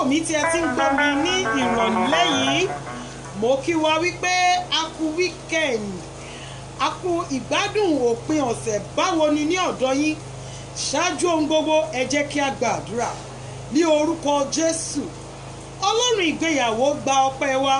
wò mí tí ẹ ti ń gbọ́ mi ní ìrọ̀lẹ́ yìí mo kí wa wípé a kú weekend a kú ìgbádùn òpin ọ̀sẹ̀ báwo ni ní ọ̀dọ̀ yín ṣáájú ohun gbogbo ẹ jẹ́ kí a gbàdúrà ní orúkọ Jésù ọlọ́run ìgbéyàwó gba ọpẹ́ wa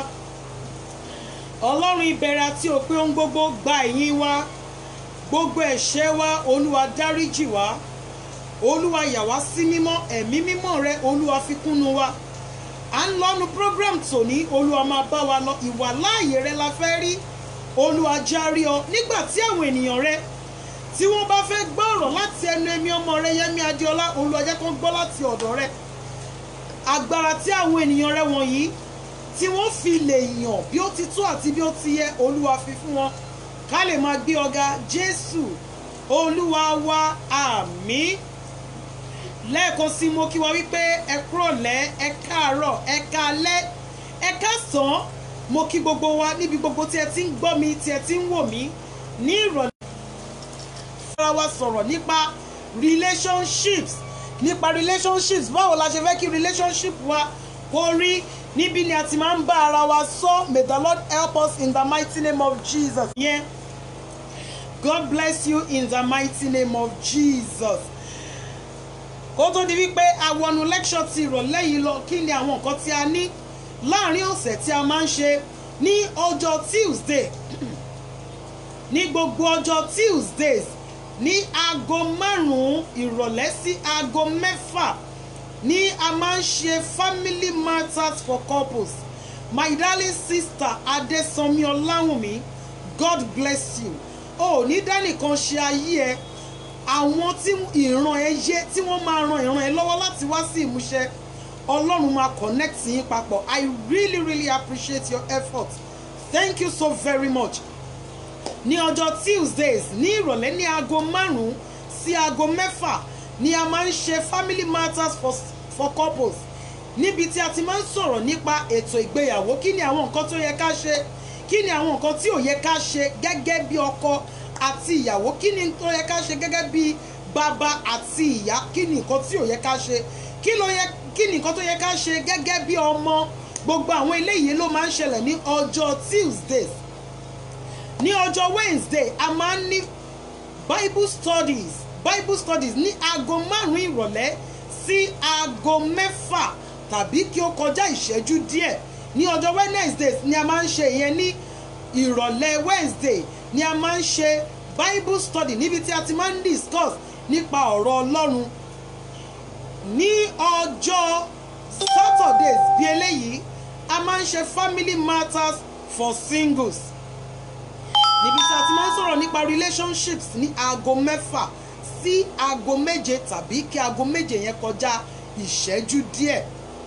ọlọ́run ìbẹ̀rẹ̀ àti òpin ohun gbogbo gba ìyìn wa gbogbo ẹ̀ṣẹ̀ wa olúwa dáríjì wa olúwa yà wá sí mímọ́ ẹ̀mí mímọ́ rẹ olúwa fi kúnnu wa à ń lọ́nu program tòní olúwa máa bá wa lọ ìwà láàyè rẹ la fẹ́ rí olúwa járí ọ nígbà tí àwọn ènìyàn rẹ tí wọ́n bá fẹ́ gbọ́ ọ̀rọ̀ láti ẹnu ẹ̀mí ọmọ rẹ yẹmí adéọlá olúwa jẹ́ kó gbọ́ láti ọ̀dọ̀ rẹ agbára tí àwọn ènìyàn rẹ wọ̀nyí tí wọ́n fi lè yàn bí ó ti tó àti bí ó ti yẹ olúwa fi fún wọn ká lè máa gbé ọ̀gá jésù olúwa wa àmín lẹ́ẹ̀kan sí mo kí wa wípé ẹ kúrọ̀lẹ́ ẹ káàárọ̀ ẹ káalẹ́ ẹ káàsán mo kí gbogbo wa níbi gbogbo tí ẹ ti ń gbọ́ mi tí ẹ ti ń wò mí ní ìrọ̀lẹ́ fara wa sọ̀rọ̀ nípa relationships nípa relationships báwo la ṣe fẹ́ kí relationship wa kó rí níbi ni a ti máa ń bá ara wa sọ may the Lord help us in the mighty name of Jesus. Yeah. God bless you in the mighty name of Jesus kó tó di wípé awọnu lecture ti ìrọ̀lẹ́ yìí lọ kí ni àwọn nǹkan tí a ní láàrin ọ̀sẹ̀ tí a máa ń ṣe ní ọjọ́ Tuesday ní gbogbo ọjọ́ Tuesdays ní aago márùn-ún ìrọ̀lẹ́ sí aago mẹ́fà ní a máa ń ṣe family matters for couples my darling sister Adesanmi Ọláwùnmí God bless you o ò ní dánìkan ṣe ayé ẹ àwọn tí ìran ẹ yé tí wọ́n máa ran ìran ẹ lọ́wọ́ láti wá sí ìmúṣẹ ọlọ́run máa connect yín papọ̀ i really really appreciate your effort thank you so very much ní ọjọ́ tuesdays ní ìrọ̀lẹ́ ní aago márùn-ún sí aago mẹ́fà ni a máa ń ṣe family matters for, for couples níbi tí a ti máa ń sọ̀rọ̀ nípa ètò ìgbéyàwó kí ni àwọn nǹkan tó yẹ ká ṣe kí ni àwọn nǹkan tí ò yẹ ká ṣe gẹ́gẹ́ bí ọkọ àti ìyàwó kí ni tó yẹ ká ṣe gẹ́gẹ́ bí bàbá àti ìyá kí ni nǹkan tí ò yẹ ká ṣe kí ló yẹ kí ni nǹkan tó yẹ ká ṣe gẹ́gẹ́ bí ọmọ gbogbo àwọn eléyìí ló máa ń ṣẹlẹ̀ ní ọjọ́ Tuesdays ní ọjọ́ Wednesday a máa ń ní Bible studies Bible studies ní aago márùn-ún ìrọ̀lẹ́ sí aago mẹ́fà tàbí kí ó kọjá ìṣẹ́jú díẹ̀ ní ọjọ́ Wednesdays ni a máa ń ṣe ìyẹn ní ìrọ̀lẹ́ Wednesday ni a máa ń ṣe bible study níbi tí a ti máa ń discuss nípa ọ̀rọ̀ ọlọ́run ní ọjọ́ saturdays bí eléyìí a máa ń ṣe family matters for singles níbi tí a ti máa ń sọ̀rọ̀ nípa relationships ní aago mẹ́fà sí aago méje tàbí kí aago méje yẹn kọjá ìṣẹ́jú díẹ̀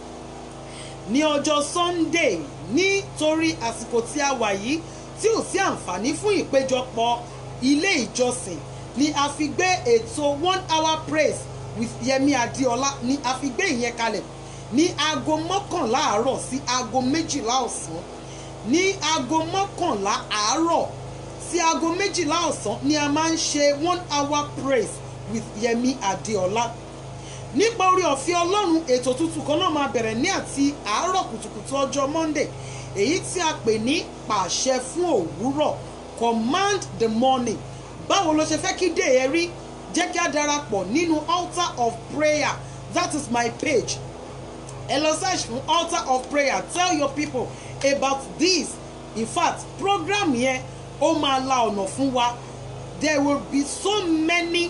ní ọjọ́ sunday nítorí àsìkò tí a wà yìí tí ò sí àǹfààní fún ìpéjọpọ̀ ilé ìjọsìn ni a fi gbé ètò one hour praise with Yẹmi Adéọlá ni a fi gbé ìyẹn kalẹ̀ ní aago mọ́kànlá àárọ̀ sí aago méjìlá ọ̀sán ní aago mọ́kànlá àárọ̀ sí aago méjìlá ọ̀sán ni a máa ń ṣe one hour praise with Yẹmi Adéọlá nípa orí ọ̀fẹ́ ọlọ́run ètò tuntun kan náà máa bẹ̀rẹ̀ ní àti àárọ̀ kùtùkùtù ọjọ́ monday èyí tí a pè ní pàṣẹ fún òwúrọ̀ command the morning báwo ló ṣe fẹ́ kí dé ẹ rí jẹ́ kí a darapọ̀ nínú altar of prayer that is my page ẹ lọ search fún altar of prayer tell your people about this in fact program yẹn ó máa la ọ̀nà fún wa there will be so many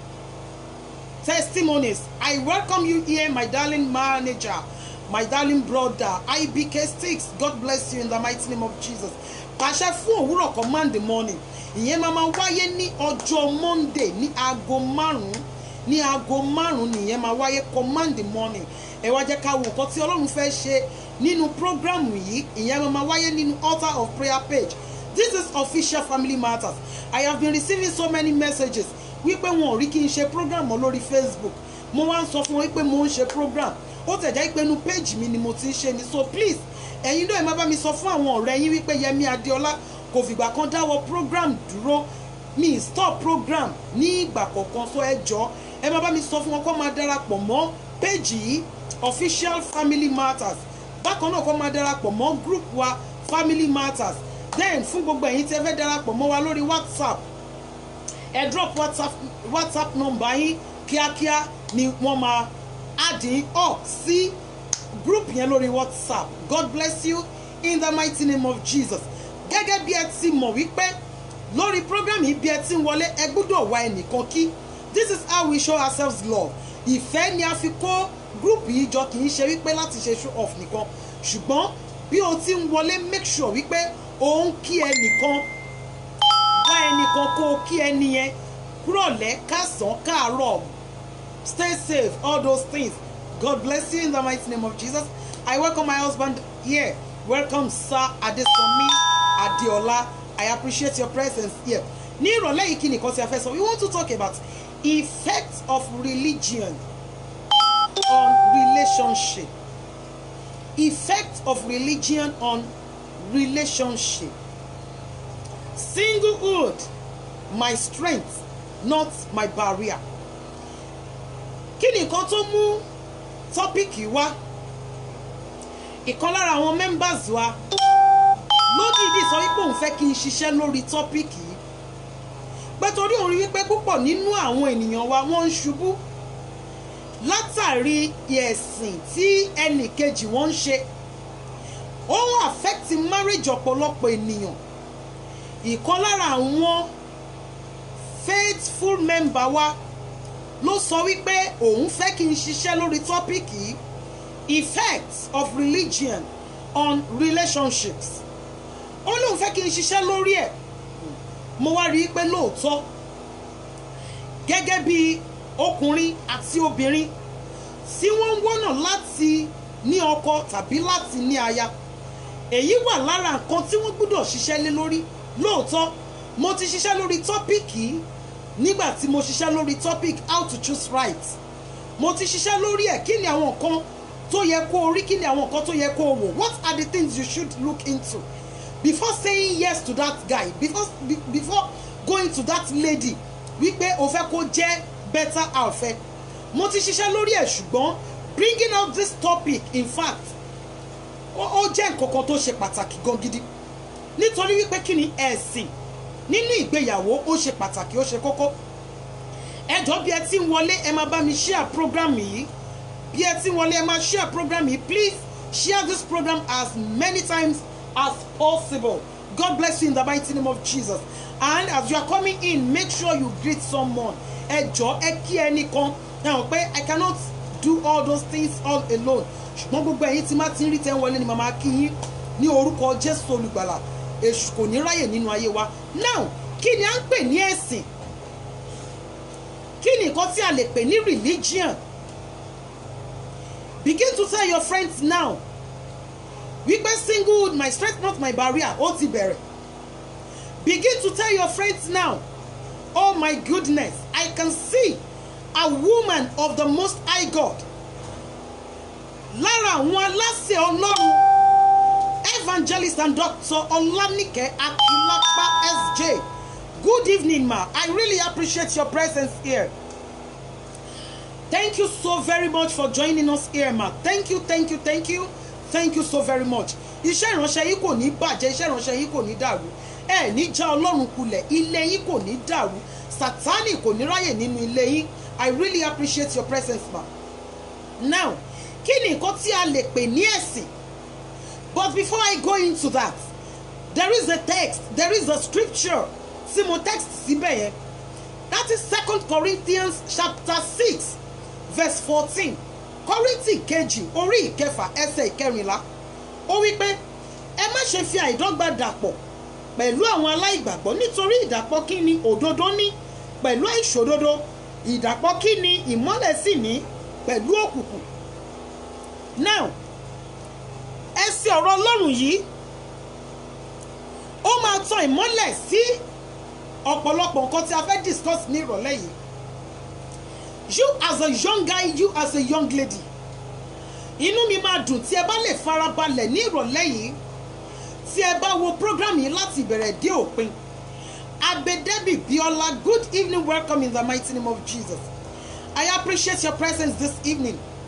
testimonies i welcome you here my darling manager my darling brother ibk sticks god bless you in the mighty name of jesus pàṣẹ fún òwúrọ̀ command the morning ìyẹn máa máa wáyé ní ọjọ́ monday ní aago márùn-ún ní aago márùn-ún nìyẹn máa wáyé command the morning ẹ wá jẹ́ ká wo nǹkan tí ọlọ́run fẹ́ ṣe nínú program yìí ìyẹn máa máa wáyé nínú altar of prayer page this is official family matters i have been receiving so many messages wípé wọn ò rí kí n ṣe program mọ́ lórí facebook mo wá ń sọ fún wọn wípé mo ń ṣe program ó tẹ̀já pé inú page mi ni mo ti ń ṣe ni so please ẹ̀yin náà ẹ má bá mi sọ fún àwọn ọ̀rẹ́ yín wípé Yẹmí Adéọlá kò fìgbà kan dáwọ́ program dúró mi stop program ní ìgbà kọ̀ọ̀kan so ẹ jọ ẹ má bá mi sọ fún wọn kó máa darapọ̀ mọ́ page yìí official family matters bákan náà kó máa darapọ̀ mọ́ group wa family matters then fún gbogbo ẹ̀yin tí ẹ fẹ́ darapọ̀ mọ́ wa lórí whatsapp ẹ drop whatsapp whatsapp number yín kíákíá ni wọ́n máa add yín up sí group yẹn lórí whatsapp god bless you in the mighty name of jesus gẹ́gẹ́ bí ẹ ti mọ̀ wípé lórí program yìí bí ẹ ti ń wọlé ẹ gbọ́dọ̀ wá ẹnìkan kí this is how we show ourselves love ìfẹ́ ni a fi kó group yìí jọ kì í ṣe wípé láti ṣe show off nìkan ṣùgbọ́n bí o ti ń wọlé make sure wípé o ń kí ẹnìkan wá ẹnìkan kó o kí ẹni yẹn kúrọ̀lẹ́ kásán káàárọ̀ stay safe all those things god bless you in the mighty name of jesus i welcome my husband here welcome sir adesanmi adeola i appreciate your presence here ní ìrọ̀lẹ́ yìí kí nìkan tí a fẹ́ sọ we want to talk about effect of religion on relationship effect of religion on relationship singlehood my strength not my barrier kí ni nǹkan tó mú tọ́pìkì wá ìkan lára àwọn members wa lódìdí sọ wípé òun fẹ́ kí n ṣiṣẹ́ lórí tọ́pìkì yìí pé torí òun rí wípé púpọ̀ nínú àwọn ènìyàn wa wọ́n ń ṣubú látàrí ẹ̀sìn tí ẹnì kejì wọ́n ń ṣe ó ń affect marriage ọ̀pọ̀lọpọ̀ ènìyàn ìkan lára àwọn faithful member wa ló sọ wípé òun fẹ́ kí n ṣiṣẹ́ lórí tọ́pìkì effects of religion on relationships ó lóun fẹ́ kí n ṣiṣẹ́ lórí ẹ̀ mo wá rí i pé lóòótọ́ gẹ́gẹ́ bí ọkùnrin àti obìnrin tí wọ́n ń wọ́nà láti ní ọkọ tàbí láti ní aya èyí wà lára nǹkan tí wọ́n gbọ́dọ̀ ṣiṣẹ́ lé lórí lóòótọ́ mo ti ṣiṣẹ́ lórí tọ́pìkì nígbà tí mo ṣiṣẹ́ lórí topic how to choose right mo ti ṣiṣẹ́ lórí ẹ̀ kí ni àwọn nǹkan tó yẹ kó o rí kí ni àwọn nǹkan tó yẹ kó o wò what are the things you should look into before saying yes to that guy before be, before going to that lady wípé o fẹ́ kó jẹ́ better alfẹ́ mo ti ṣiṣẹ́ lórí ẹ̀ ṣùgbọ́n bringing out this topic in fact ó jẹ́ nǹkan kan tó ṣe pàtàkì gan gidi nítorí wípé kí ni ẹ̀sìn nínú ìgbéyàwó ó ṣe pàtàkì ó ṣe kókó ẹjọ́ bí ẹ ti ń wọlé ẹ máa bá mi share program yìí bí ẹ ti ń wọlé ẹ máa share program yìí please share this program as many times as possible God bless you in the mighty name of Jesus and as you are coming in make sure you greet someone ẹjọ́ ẹ kí ẹnìkan ẹ hàn pé I cannot do all those things all alone ṣùgbọ́n gbogbo ẹ̀yin tí má ti ń rí tẹ́ ń wọlé ni màmá kí yín ní orúkọ Jésù olùgbàlà èṣù kò ní ráyè nínú ayé wa now kí ni à ń pè ní ẹ̀sìn kí ni nǹkan tí a lè pè ní religion begin to tell your friends now wípé singlehood my strength not my barrier ó ti bẹ̀rẹ̀ begin to tell your friends now oh my goodness I can see a woman of the most high God lára àwọn aláṣẹ ọlọ́run evangelist and doctor Olanike Akilapa SJ. Good evening, ma. I really appreciate your presence here. Thank you so very much for joining us here, ma. Thank you, thank you, thank you, thank you so very much. Iṣẹ́ ìránṣẹ́ yìí kò ní bàjẹ́, iṣẹ́ ìránṣẹ́ yìí kò ní dàrú. Ẹ ní já Ọlọ́run kulẹ̀, ilé yín kò ní dàrú. Sátánì kò ní ráyè nínú ilé yín. I really appreciate your presence, ma. Now, kí ni nǹkan tí a lè pè ní ẹ̀sìn? But before I go into that, there is a text, there is a scripture. Tí mo text síbẹ̀ yẹn. That is Second Corinthians chapter six verse fourteen. Kọ́ríntì kejì orí ìkẹfà ẹsẹ̀ ìkẹrìnlá. Ó wí pé ẹ má ṣe fi àìdọ́gba dàpọ̀ pẹ̀lú àwọn aláìgbàgbọ́ nítorí ìdàpọ̀ kí ni òdodo ní pẹ̀lú àìṣòdodo ìdàpọ̀ kí ni ìmọ́lẹ̀ sì ní pẹ̀lú òkùnkùn. Now ẹsẹ̀ ọ̀rọ̀ ọlọ́run yìí ó máa tan ìmọ́lẹ̀ sí ọ̀pọ̀lọpọ̀ nǹkan tí a fẹ́ discuss ní ìrọ̀lẹ́ yìí you as a young guy you as a young lady inú mi máa dùn tí ẹ bá lè farabalẹ̀ ní ìrọ̀lẹ́ yìí tí ẹ bá wo program yìí láti ìbẹ̀rẹ̀ dé òpin Abedebi Biola good evening welcome in the mighty name of Jesus I appreciate your presence this evening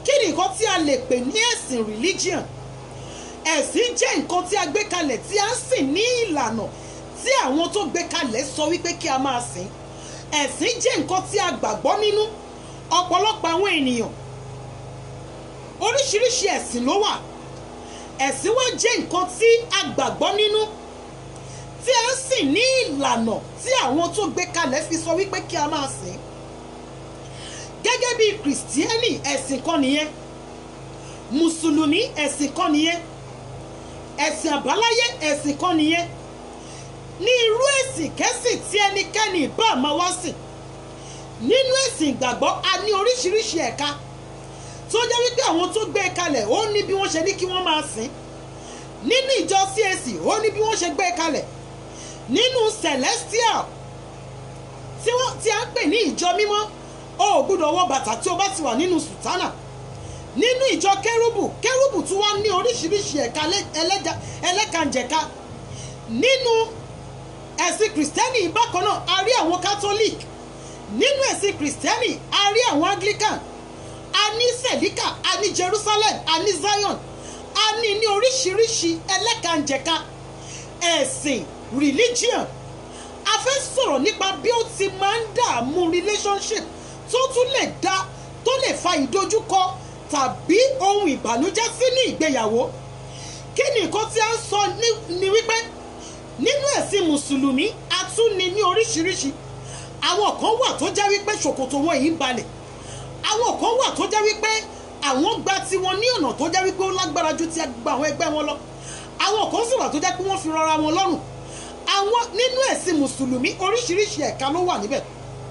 kí ni nǹkan tí a lè pè ní ẹ̀sìn religion ẹ̀sìn jẹ́ nǹkan tí a gbé kalẹ̀ tí a ń sìn ní ìlànà tí àwọn tó gbé kalẹ̀ sọ wípé kí a máa sìn ẹ̀sìn jẹ́ nǹkan tí a gbàgbọ́ nínú ọ̀pọ̀lọpọ̀ àwọn ènìyàn oríṣiríṣi ẹ̀sìn ló wà ẹ̀sìn wa jẹ́ nǹkan tí a gbàgbọ́ nínú tí a ń sìn ní ìlànà tí àwọn tó gbé kalẹ̀ fi sọ wípé kí a máa sìn gẹ́gẹ́ bí kìrìsìtíẹ́nì ẹ̀sìn kan nìyẹn mùsùlùmí ẹ̀sìn kan nìyẹn ẹ̀sìn àbáláyé ẹ̀sìn kan nìyẹn ní irú ẹ̀sìn kẹ́sìn tí ẹnikẹ́ni bá máa wá sìn nínú ẹ̀sìn ìgbàgbọ́ a ní oríṣiríṣi ẹ̀ka tó jẹ́ wípé àwọn tó gbé e kalẹ̀ ó ní bí wọ́n ṣe ní kí wọ́n máa sìn nínú ìjọ CAC ó ní bí wọ́n ṣe gbé e kalẹ̀ nínú celestial tí wọ́n tí a ń pè ní ìjọ mímọ́ o ò gbúdọ̀ wọ bàtà tí o bá ti wà nínú sùtánà nínú ìjọ kérúbù kérúbù tí wọ́n ní oríṣiríṣi ẹ̀ka ẹlẹ́kànjẹ̀ka nínú ẹ̀sìn kìrìsìtẹ́nì bákan náà a rí àwọn catholic nínú ẹ̀sìn kìrìsìtẹ́nì a rí àwọn anglican a ní selika a ní jerusalem a ní zion a ní ní oríṣiríṣi ẹlẹ́kànjẹ̀ka ẹ̀sìn religion a fẹ́ sọ̀rọ̀ nípa bí ó ti máa ń dààmú relationship tó tún lè dá tó lè fa ìdojúkọ tàbí ohun ìbànújẹ́ sínú ìgbéyàwó kí ni nǹkan tí a ń sọ ní wípé nínú ẹ̀sìn mùsùlùmí a tún ní ní oríṣiríṣi àwọn kan wà tó jẹ́ wípé ṣòkòtò wọn yìí ń balẹ̀ àwọn kan wà tó jẹ́ wípé àwọn gba tiwọn ní ọ̀nà tó jẹ́ wípé ó lágbára ju ti gba àwọn ẹgbẹ́ wọn lọ àwọn kan sì wà tó jẹ́ pé wọ́n fi rọra wọn lọ́rùn àwọn nínú ẹ̀sìn mùsùlùmí oríṣiríṣi ẹ̀ka ló wà níbẹ̀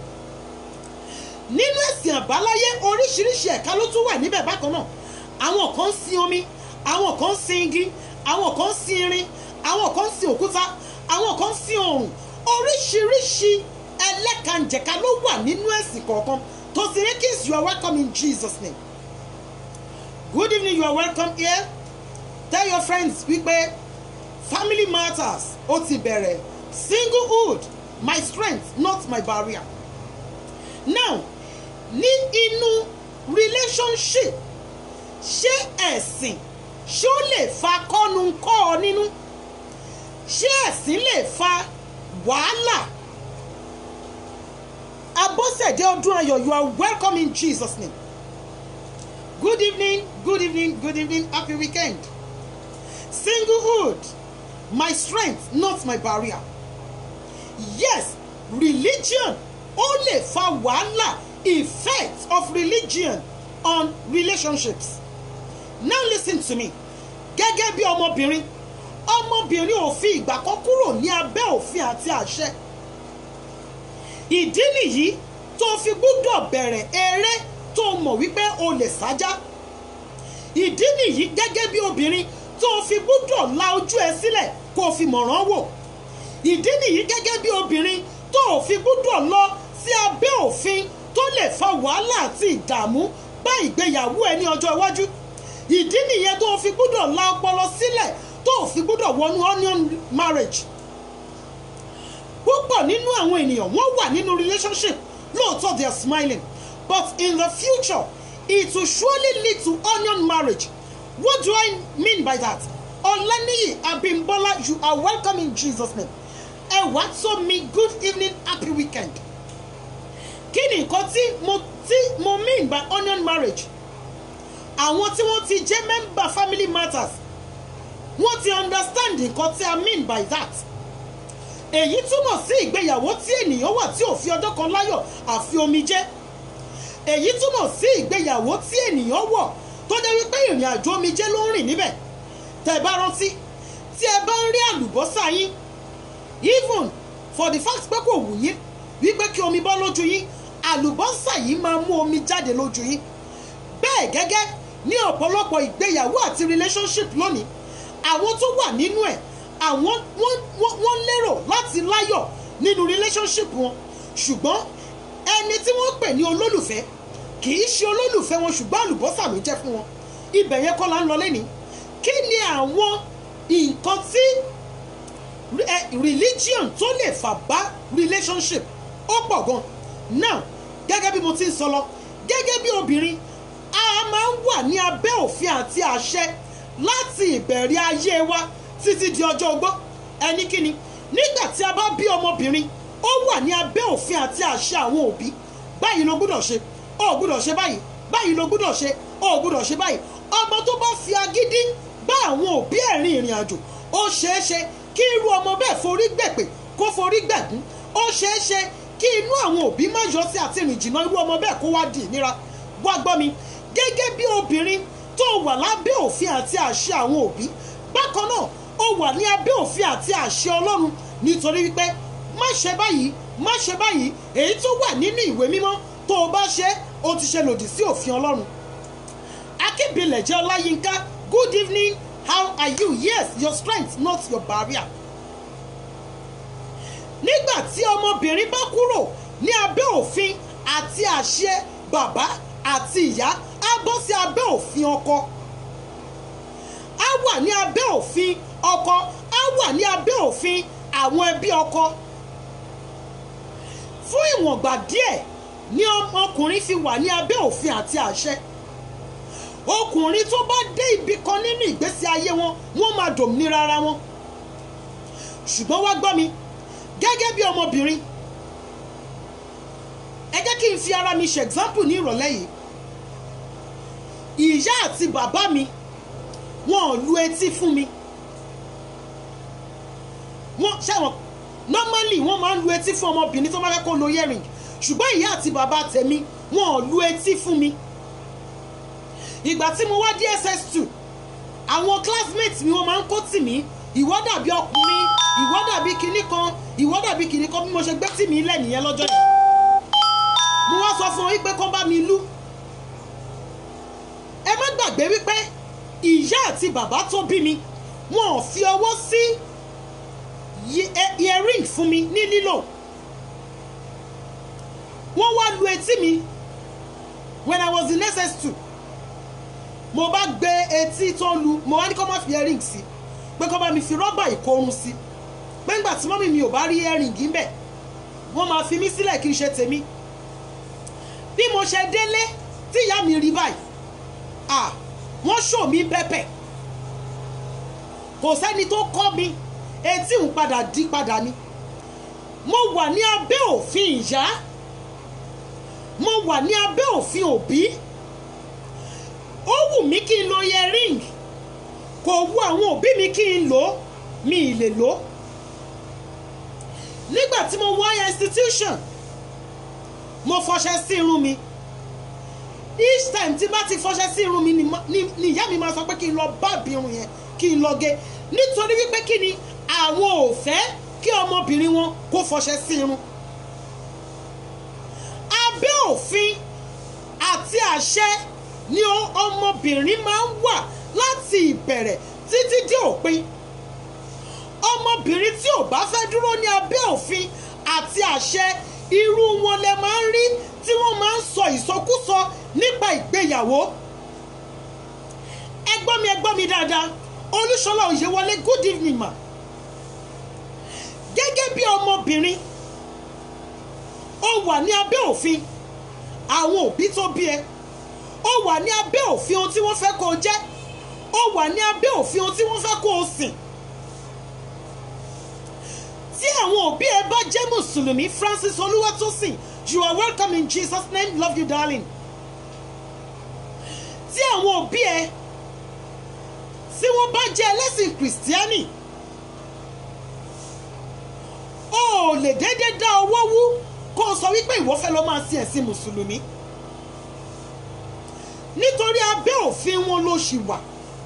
nínú ẹ̀sìn àbáláyé oríṣiríṣi ẹ̀ka ló tún wà níbẹ̀ bákan náà àwọn kan ń sin omi àwọn kan ń sin igi àwọn kan ń sin irin àwọn kan ń sin òkúta àwọn kan ń sin òòrùn oríṣiríṣi ẹlẹ́kànjẹ̀ka ló wà nínú ẹ̀sìn kọ̀ọ̀kan Tosinekis you are welcome in Jesus name good evening you are welcome here tell your friends wípé family matters ó ti bẹ̀rẹ̀ singlehood my strength not my barrier now ní inú relationship ṣé ẹ̀sìn ṣé ó lè fa kọ́nu kọ́ ọ nínú ṣé ẹ̀sìn lè fa wàhálà abọ́sẹ̀dé ọdún ayọ̀ you are welcome in Jesus name good evening good evening good evening happy weekend singlehood my strength not my barrier yes religion ó lè fa wàhálà effect of religion on relationships now listen to me gẹ́gẹ́ bí ọmọbìnrin ọmọbìnrin ò fi ìgbà kan kúrò ní abẹ́ òfin àti àṣẹ ìdí nìyí tó fi gbúdọ̀ bẹ̀rẹ̀ eré tó mọ̀ wípé o lè sájá ìdí nìyí gẹ́gẹ́ bí obìnrin tó fi gbúdọ̀ la ojú ẹ sílẹ̀ kó o fi mọ̀ràn wò ìdí nìyí gẹ́gẹ́ bí obìnrin tó o fi gbúdọ̀ lọ sí abẹ́ òfin tó lè fa wàhálà àti ìdààmú bá ìgbéyàwó ẹ ní ọjọ́ iwájú ìdí nìyẹn tó o fi gbúdọ̀ la ọpọlọ sílẹ̀ tó o fi gbúdọ̀ wọnú onion marriage púpọ̀ nínú àwọn ènìyàn wọ́n wà nínú relationship lóòótọ́ they are smiling but in the future it will surely lead to onion marriage what do I mean by that Olaniyi Abimbola you are welcome in Jesus name ẹ wá tó mi good evening happy weekend kí ni nǹkan tí mo tí mo mean by onion marriage àwọn tí wọ́n ti jẹ́ member family matters wọ́n ti understand nǹkan tí I mean by that èyí túmọ̀ sí ìgbéyàwó tí ènìyàn wà tí ò fi ọjọ́ kan láyọ̀ àfi omijé èyí túmọ̀ sí ìgbéyàwó tí ènìyàn wọ̀ tó jẹ́ wípé ìrìn àjò omijé ló ń rìn níbẹ̀ tẹ́ ẹ bá rántí tí ẹ bá ń rí àlùbọ́sà yín even for the fact pé kò wù yín wípé kí omi bọ́ lójú yín àlùbọ́sà yìí máa mú omi jáde lójú yín bẹ́ẹ̀ gẹ́gẹ́ ní ọ̀pọ̀lọpọ̀ ìgbéyàwó àti relationship lónìí àwọn tó wà nínú ẹ̀ àwọn wọ́n lérò láti láyọ̀ nínú relationship wọn ṣùgbọ́n ẹni tí wọ́n pè ní olólùfẹ́ kì í ṣe olólùfẹ́ wọn ṣùgbọ́n àlùbọ́sà ló jẹ́ fún wọn ibẹ̀ yẹn kọ́ la ń lọ lẹ́ni kí ni àwọn nǹkan tí religion tó lè fà bá relationship ó pọ̀ gan now gẹ́gẹ́ bí mo ti ń sọ lọ gẹ́gẹ́ bí obìnrin a a máa ń wà ní abẹ́ òfin àti àṣẹ láti ìbẹ̀rẹ̀ ayé wa títí di ọjọ́ ogbó ẹni kíni nígbà tí a bá bí ọmọbìnrin ó wà ní abẹ́ òfin àti àṣẹ àwọn òbí báyìí ló gbúdọ̀ ṣe ó gbúdọ̀ ṣe báyìí báyìí ló gbúdọ̀ ṣe ó gbúdọ̀ ṣe báyìí ọmọ tó bá fi agídí bá àwọn òbí ẹ̀ rin ìrìn àjò ó ṣeé ṣe kí irú ọmọ bẹ́ẹ̀ forí gbèpè kó forí gbẹ̀gún ó ṣeé ṣe kí inú àwọn òbí má yọ sí àti ìrìn jìnnà irú ọmọ bẹ́ẹ̀ kó wá di ìnira wá gbọ́ mi gẹ́gẹ́ bí obìnrin tó wà lábẹ́ òfin àti àṣẹ àwọn òbí bákan náà ó wà ní abẹ́ òfin àti àṣẹ ọlọ́run nítorí wípé má ṣe báyìí má ṣe báyìí èyí tó wà nínú ìwé mímọ́ tó o bá ṣe o ti ṣe lòdì sí òfin ọlọ́run akíbilẹ̀ jẹ́ ọláyínká good evening how are you yes your strength not your barrier nígbà tí ọmọbìnrin bá kúrò ní abẹ́ òfin àti àṣẹ bàbá àti ìyá á bọ́ sí abẹ́ òfin ọkọ á wà ní abẹ́ òfin ọkọ á wà ní abẹ́ òfin àwọn ẹbí ọkọ fún ìwọ̀ngbà díẹ̀ ni ọmọkùnrin fi wà ní abẹ́ òfin àti àṣẹ ọkùnrin tó bá dé ibì kan nínú ìgbésí ayé wọn wọ́n máa dòmìnira ara wọn ṣùgbọ́n wá gbọ́ mi gẹ́gẹ́ bí ọmọbìnrin ẹ jẹ́ kí n fi ara mi ṣe example ní ìrọ̀lẹ́ yìí ìyá àti bàbá mi wọn ò lu etí fún mi wọ́n ṣẹ́wọ̀n normally wọ́n máa ń lu etí fún ọmọbìnrin tó bá fẹ́ kó lo earring ṣùgbọ́n ìyá àti bàbá tèmi wọn ò lu etí fún mi ìgbà tí mo wá DSS2 àwọn classmates mi wọ́n máa ń kó tì mí ìwọ dàbí ọkùnrin ìwọ dàbí kinní kan ìwọ dàbí kinní kan bí mo ṣe gbé tì mí lẹ̀ nìyẹn lọ́jọ́ yẹn mo wá sọ fún wọn wípé kán bá mi lú ẹ má gbàgbé wípé ìyá àti bàbá tó bí mi wọn ò fi ọwọ́ sí earring fún mi ní lílò wọ́n wá lu etí mi when I was in SS2 mo bá gbé etí tó lu mo wá ní kó má fi earring sí pé kó bá mi fi rọ́bà ìkorun sí pé ńgbà tí mọ́mì mi ò bá rí earring ń bẹ̀ wọ́n máa fi mí sílẹ̀ kí n ṣe tèmi bí mo ṣe délé tí ìyá mi rí báyìí à wọ́n ṣò mí pẹ́pẹ́ kò sẹ́ni tó kọ́ mi etí ń padà di padà ni mo wà ní abẹ́ òfin ìyá mo wà ní abẹ́ òfin òbí ó wù mí kí n lo earring kò wù àwọn òbí mi kí n lò ó mi ì lè lò ó nígbà tí mo wọ institution mo fọṣẹ sí irun mi each time tí bá ti fọṣẹ sí irun mi ni ìyá mi máa sọ pé kí n lọ báàbí irun yẹn kí n lọ gé nítorí wípé kí ni àwọn ò fẹ́ kí ọmọbìnrin wọn kó fọṣẹ sí irun abẹ́ òfin àti àṣẹ ni ọmọbìnrin máa ń wà láti ìbẹ̀rẹ̀ títí dé òpin ọmọbìnrin tí ò bá fẹ́ dúró ní abẹ́ òfin àti àṣẹ irú wọn lẹ máa ń rí tí wọ́n máa ń sọ ìsọkúsọ nípa ìgbéyàwó ẹ gbọ́ mi ẹ gbọ́ mi dáadáa olúṣọlá òyewọlé good evening ma gẹ́gẹ́ bí ọmọbìnrin ó wà ní abẹ́ òfin àwọn òbí tó bí ẹ ó wà ní abẹ́ òfin ohun tí wọ́n fẹ́ kó o jẹ́ ó wà ní abẹ́ òfin ohun tí wọ́n fẹ́ kó o sìn tí àwọn òbí ẹ bá jẹ́ mùsùlùmí Francis Olúwatósìn you are welcome in Jesus name love you darling tí àwọn òbí ẹ tí wọ́n bá jẹ́ ẹlẹ́sìn kìrìsìtíánì ó lè déédéé dá owó wú kó o sọ wípé ìwọ fẹ́ lọ máa sin ẹ̀sìn mùsùlùmí nítorí abẹ́ òfin wọn ló ṣì wà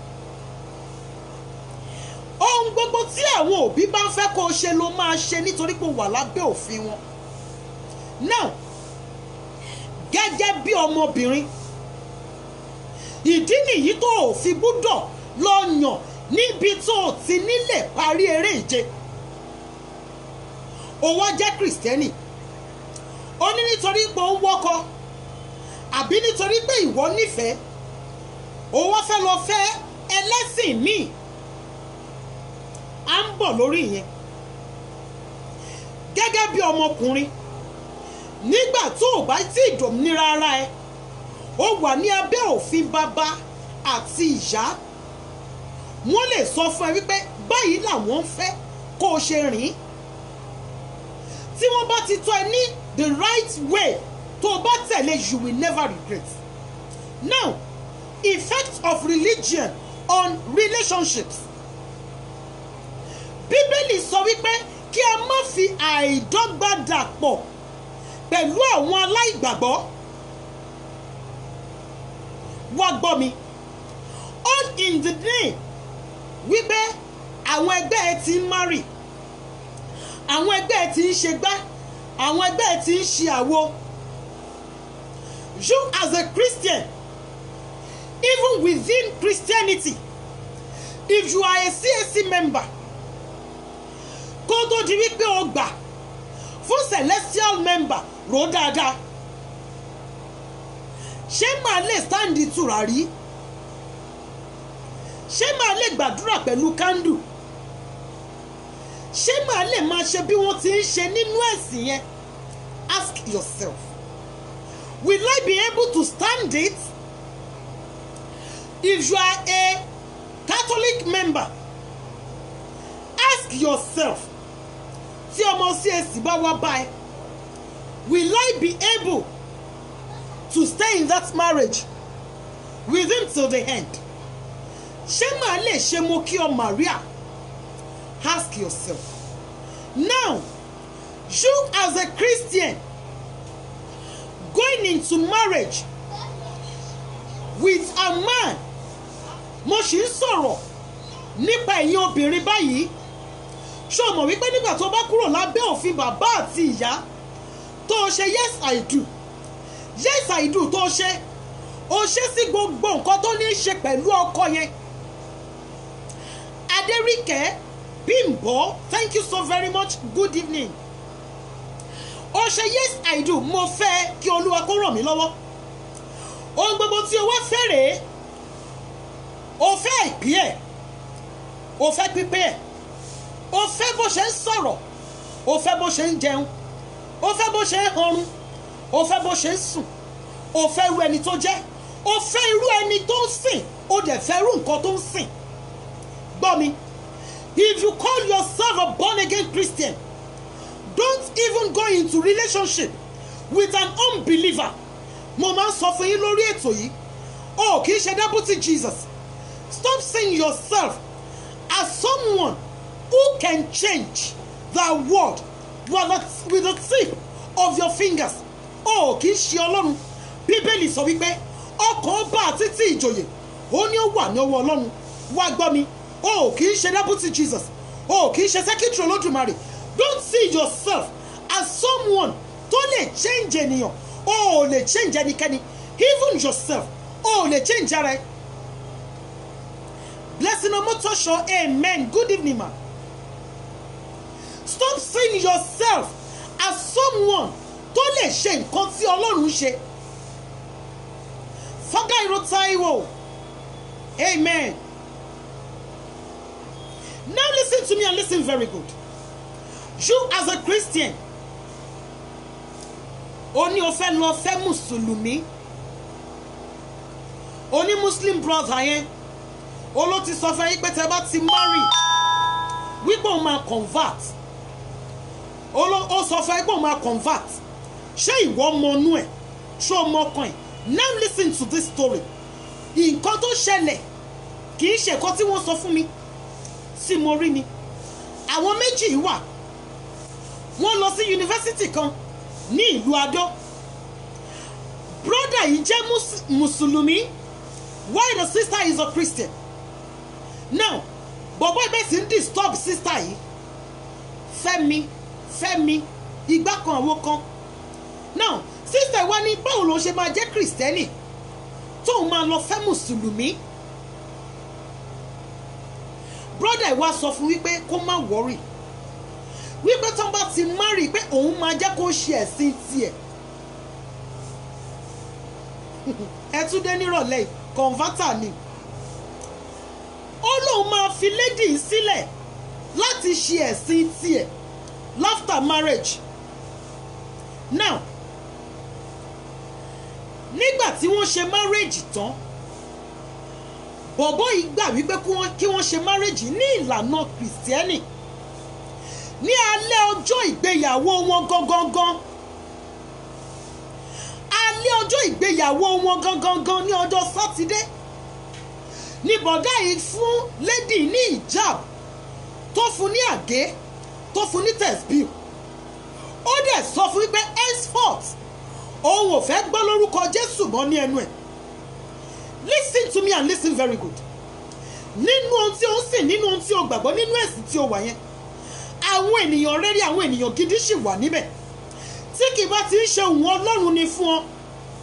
ohun gbogbo tí àwọn òbí bá ń fẹ́ kó o ṣe ló máa ṣe nítorí pé o wà lábẹ́ òfin wọn now gẹ́gẹ́ bí ọmọbìnrin ìdí nìyí tó o fi gbúdọ̀ lọ yàn níbi tó o ti nílẹ̀ parí eré ìje o wá jẹ́ kìrìsìtẹ́nì ó ní nítorí pé ó ń wọ́kọ àbí nítorí pé ìwọ nífẹ̀ẹ́ o wá fẹ́ lọ fẹ́ ẹlẹ́sìn míì à ń bọ̀ lórí ìyẹn gẹ́gẹ́ bí ọmọkùnrin nígbà tó o bá tí ìdòmìnira ara ẹ ó wà ní abẹ́ òfin bàbá àti ìyá wọ́n lè sọ fún ẹ wípé báyìí làwọn ń fẹ́ kó o ṣe rìn tí wọ́n bá ti tọ́ ẹ ní the right way tó o bá tẹ̀lé you will never regret now effect of religion on relationships bíbélì sọ wípé kí a má fi àìdọ́gba dàpọ̀ pẹ̀lú àwọn aláìgbàgbọ́ wá gbọ́ mi all in the name wípé àwọn ẹgbẹ́ ẹ ti ń marry àwọn ẹgbẹ́ ẹ ti ń ṣe gbá àwọn ẹgbẹ́ ẹ ti ń ṣe àwo you as a Christian even within Christianity if you are a CAC member kó tó di wípé o gbà fún celestial member rò dáadáa ṣé màá lè sáǹdì tùràrí ṣé màá lè gbàdúrà pẹ̀lú kándù ṣé màá lè máa ṣe bí wọ́n ti ń ṣe nínú ẹ̀sìn yẹn ask yourself will I be able to stand it if you are a Catholic member ask yourself tí ọmọ CAC bá wá báyìí will I be able to stay in that marriage with him till the end ṣé màá lè ṣe mo kí ọ Maria ask yourself now you as a Christian going into marriage with a man mo sì ń sọ̀rọ̀ nípa ẹ̀yin obìnrin báyìí ṣé o mọ̀ wípé nígbà tó bá kúrò lábẹ́ òfin bàbá àti ìyá tó o ṣe yes I do yes I do tó o ṣe o ṣe sí gbogbo nǹkan tó ní í ṣe pẹ̀lú ọkọ yẹn Adéríkẹ́ Bímbọ́ thank you so very much good evening o ṣe yes I do mo fẹ́ kí Olúwa kó ràn mí lọ́wọ́ ohun gbogbo tí o wá fẹ́ rèé o fẹ́ ìpín ẹ̀ o fẹ́ pípé ẹ̀ o fẹ́ bó ṣe ń sọ̀rọ̀ o fẹ́ bó ṣe ń jẹun o fẹ́ bó ṣe ń hanrun o fẹ́ bó ṣe ń sùn o fẹ́ irú ẹni tó jẹ́ o fẹ́ irú ẹni tó ń sìn o dẹ̀ fẹ́ irú nǹkan tó ń sìn gbọ́ mi if you call yourself a born again Christian don't even go into relationship with an unbeliever mo máa ń sọ fún yín lórí ètò yìí o kì í ṣe deputy Jesus stop seeing yourself as someone who can change the world with the, with the tip of your fingers o kì í ṣe ọlọ́run bíbélì sọ wípé ọkàn ọba àti tí ìjòyè ó ní ó wà ní ọwọ́ ọlọ́run wá gbọ́ mi o kì í ṣe deputy Jesus o kì í ṣe secretary olódùmarè don't see yourself as someone tó lè change ènìyàn o ò lè change ẹnikẹ́ni even yourself o ò lè change ara ẹ blessing omotosho amen good evening ma stop seeing yourself as someone tó lè ṣe nǹkan tí ọlọ́run ṣe fagairo taiwo amen now listen to me and listen very good you as a christian o ní o fẹ́ lọ fẹ́ mùsùlùmí o ní muslim brother yẹn o ló ti sọ fún yín pé tẹ bá ti marry wípé òun máa convert o ló ó sọ fún yín pé òun máa convert ṣé ìwọ mọ inú ẹ̀ ṣé o mọ ọkàn ẹ̀ now listen to this story nǹkan tó ṣẹlẹ̀ kì í ṣe nǹkan tí wọ́n sọ fún mi tí mo rí ni àwọn méjì yìí wà wọ́n lọ sí yunifásitì kan ní ìlú adó brother yìí jẹ́ mùsùlùmí while the sister is a christian now bọ̀bọ̀ ibẹ̀ sì ń disturb sister yìí fẹ́mi fẹ́mi igbá kan àwo kan now sister wa ní báwo ló ṣe máa jẹ́ kristẹni tóun máa lọ fẹ́ mùsùlùmí brother wa sọ fún wípé kó má worry wípé tó ń bá ti marry pé òun máa jẹ́ kó ṣe ẹ̀sìn tiẹ̀ ẹ tún dé nírọ̀lẹ́ converter ni ó lóun máa fi lady sílẹ̀ láti ṣe ẹ̀sìn tiẹ̀ after marriage now nígbà tí wọ́n ṣe márèjì tán bọ̀bọ́ yìí gbà wípé kí wọ́n ṣe márèjì ní ìlànà kìrìsìtẹ́nì ní alẹ́ ọjọ́ ìgbéyàwó wọn gangan alẹ́ ọjọ́ ìgbéyàwó wọn gangan ní ọjọ́ sátidé ní bọ̀dá yìí fún lady ní ìjáb tó fún ní àgé tó fún ní tẹ̀sbíù ó dẹ̀ sọ fún wípé henceforth òun ò fẹ́ gbọ́ lórúkọ jésù mọ́ ní ẹnu ẹ̀ listen to me and listen very good nínú ohun tí ó ń sìn nínú ohun tí ó gbàgbọ́ nínú ẹ̀sìn tí ó wà yẹn àwọn ènìyàn rere àwọn ènìyàn gidi sì wà níbẹ̀ tí kì bá ti ń ṣe òun ọlọ́run ni fún ọ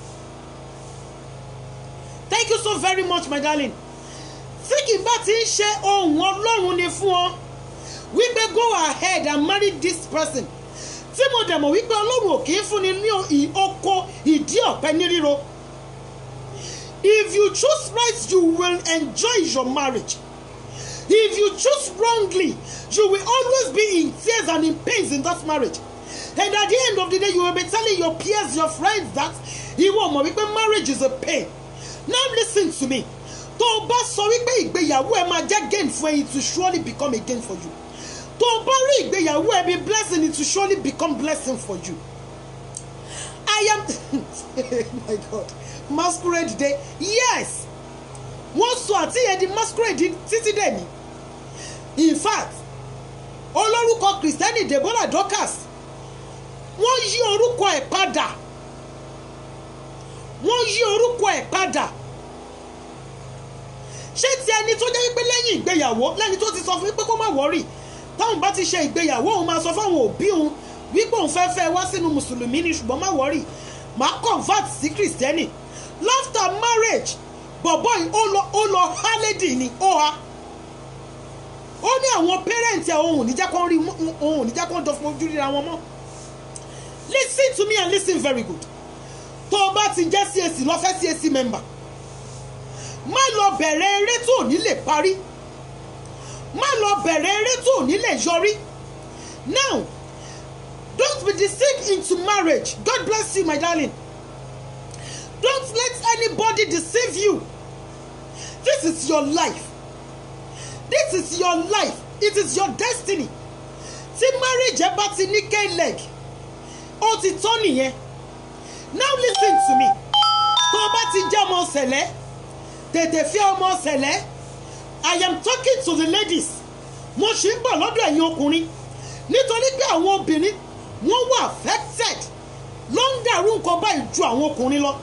thank you so very much my darling tí kì bá ti ń ṣe ohun ọlọ́run ni fún ọ wípé go ahead and marry this person tí mo dẹ̀ mọ̀ wípé ọlọ́run ò kì í fúnni ní oko ìdí ọ̀pẹ ní ríro if you choose right you will enjoy your marriage if you choose wrongly you will always be in tears and in pains in that marriage and at the end of the day you will be telling your peers your friends that ìwọ mọ̀ wípé marriage is a pain now listen to me tó o bá sọ wípé ìgbéyàwó ẹ máa jẹ́ gain fún ẹ it will surely become a gain for you tó o bá rí ìgbéyàwó ẹ bí blessing it will surely become blessing for you I am my God masquerade day yes wọ́n sọ àtìyẹ di masquerade títí dẹ̀ ní in fact olórúkọ kristẹni deborah dorcas wọ́n yí orúkọ ẹ̀ padà wọ́n yí orúkọ ẹ̀ padà ṣé ti ẹni tó jẹ́ wípé lẹ́yìn ìgbéyàwó lẹ́ni tó ti sọ fún wípé kó má wọ́rì táwọn bá ti ṣe ìgbéyàwó òun máa sọ fáwọn òbí òun wípé òun fẹ́ fẹ́ wá sínú mùsùlùmí ni ṣùgbọ́n má wọ́rì máa convert sí kristẹni after marriage bọ̀bọ̀ yìí ó lọ ó lọ hálẹ́dì ni ó ha ó ní àwọn pẹ́rẹ́ǹtì ẹ̀ òun ò ní jẹ́ kó rí òun ò ní jẹ́ kó dọ̀ fún ojú ríra wọn mọ́ listen to me and listen very good tó o bá ti jẹ́ CAC lọ fẹ́ CAC member má lọ bẹ̀rẹ̀ eré tó ò ní lè parí má lọ bẹ̀rẹ̀ eré tó ò ní lè yọrí now don't be deceived into marriage God bless you my darling don't let anybody deceive you this is your life this is your life it is your destiny tí marriage ẹ bá ti ní k-leg ó ti tán nìyẹn now listen to me tó o bá ti jẹ́ ọmọ ṣẹlẹ̀ tètè fi ọmọ ṣẹlẹ̀ i am talking to the ladies mo ṣì ń bọ̀ lọ́dọ̀ ẹ̀yin ọkùnrin nítorí pé àwọn obìnrin wọ́n wà affected ló ń dàrú nǹkan báyìí ju àwọn ọkùnrin lọ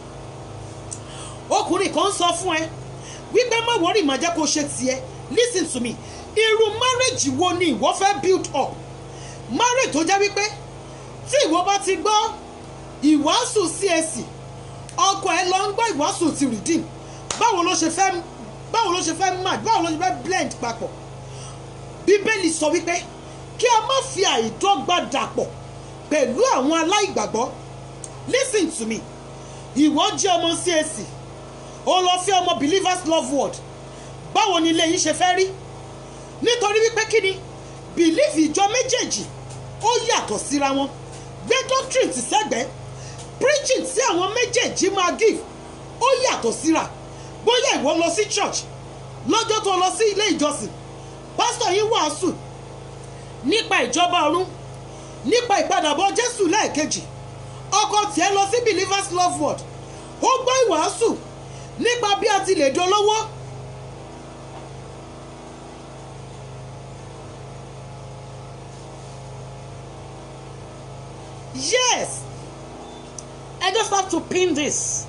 ọkùnrin kan sọ fún ẹ wípé má wọ́rì má jẹ́ kó ṣe tiẹ̀ listen to me irú marriage wo ni ìwọ fẹ́ build up marriage tó jẹ́ wípé tí ìwọ bá ti gbọ́ ìwàásù CAC ọkọ ẹ lọ ń gbọ́ ìwàásù ti redeem báwo ló ṣe fẹ́ báwo ló ṣe fẹ́ match báwo ló ṣe fẹ́ blend papọ̀ bíbélì sọ wípé kí a má fi àìdọ́gba dàpọ̀ pẹ̀lú àwọn aláìgbàgbọ́ listen to me ìwọ jẹ́ ọmọ CAC o lọ fẹ́ ọmọ believers love word báwo ni ilé yín ṣe fẹ́ rí nítorí wípé kí ni belief ìjọ méjèèjì ó yàtọ̀ síra wọn gbé doctrine ti sẹ́gbẹ̀ẹ́ preaching tí àwọn méjèèjì máa give ó yàtọ̀ síra bóyá ìwọ lọ sí church lọ́jọ́ tó lọ sí ilé ìjọsìn pásítọ̀ yín wàásù nípa ìjọba ọ̀run nípa ìpadàbọ̀ jésù lẹ́ẹ̀kejì ọkọ tiẹ̀ lọ sí believers love word ó gbọ́ ìwàásù nípa bí a ti lè dolówó yes I just have to pin this.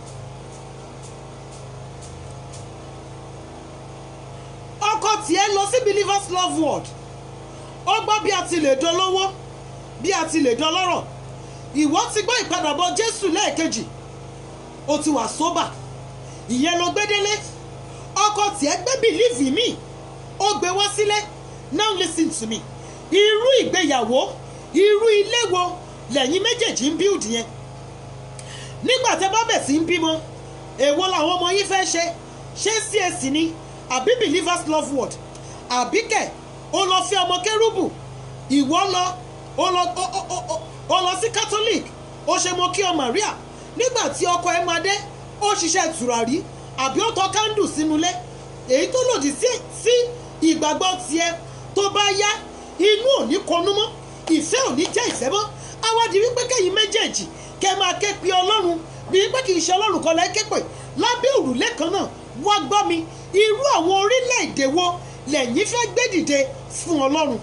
ọkọ tiẹ̀ lọ sí believers love word ó gbọ́ bí a ti lè dolówó bí a ti lè dọlọ́rọ̀ ìwọ ti gbọ́ ìpadàbọ̀ jésù lẹ́ẹ̀kejì ó ti wà sóbà ìyẹn ló gbé délé ọkọ tiẹ̀ gbé bìlíìfì míì ó gbé wá sílé now listen to me irú ìgbéyàwó irú ilé wo lẹ́yìn méjèèjì ń build yẹn nígbà tẹ́ bá bẹ̀ sí ń bímọ èwo làwọn ọmọ yín fẹ́ ṣe ṣé CAC ni àbí believers love word àbí kẹ̀ ó lọ fi ọmọ kérúbù ìwọ lọ ó lọ ó ó ó ó lọ sí catholic ó ṣe mọ kí ọ Maria nígbà tí ọkọ ẹ máa dé ó ṣiṣẹ́ tùràrí àbí ó tọ́ kándù sínú ilé èyí tó lòdì sí sí ìgbàgbọ́ tiẹ̀ tó bá yá inú ò ní konú mọ́ ìfẹ́ ò ní jẹ́ ìfẹ́ mọ́ awádìí wípé kẹ́yìn méjèèjì kẹ́ máa ké pe ọlọ́run bí wípé kì í ṣe ọlọ́run kan lẹ́ ké pè lábẹ́ òrùlé kan náà wá gbọ́ mi irú àwọn orílẹ̀-èdè wo lẹ́yìn fẹ́ gbé dìde fún ọlọ́run.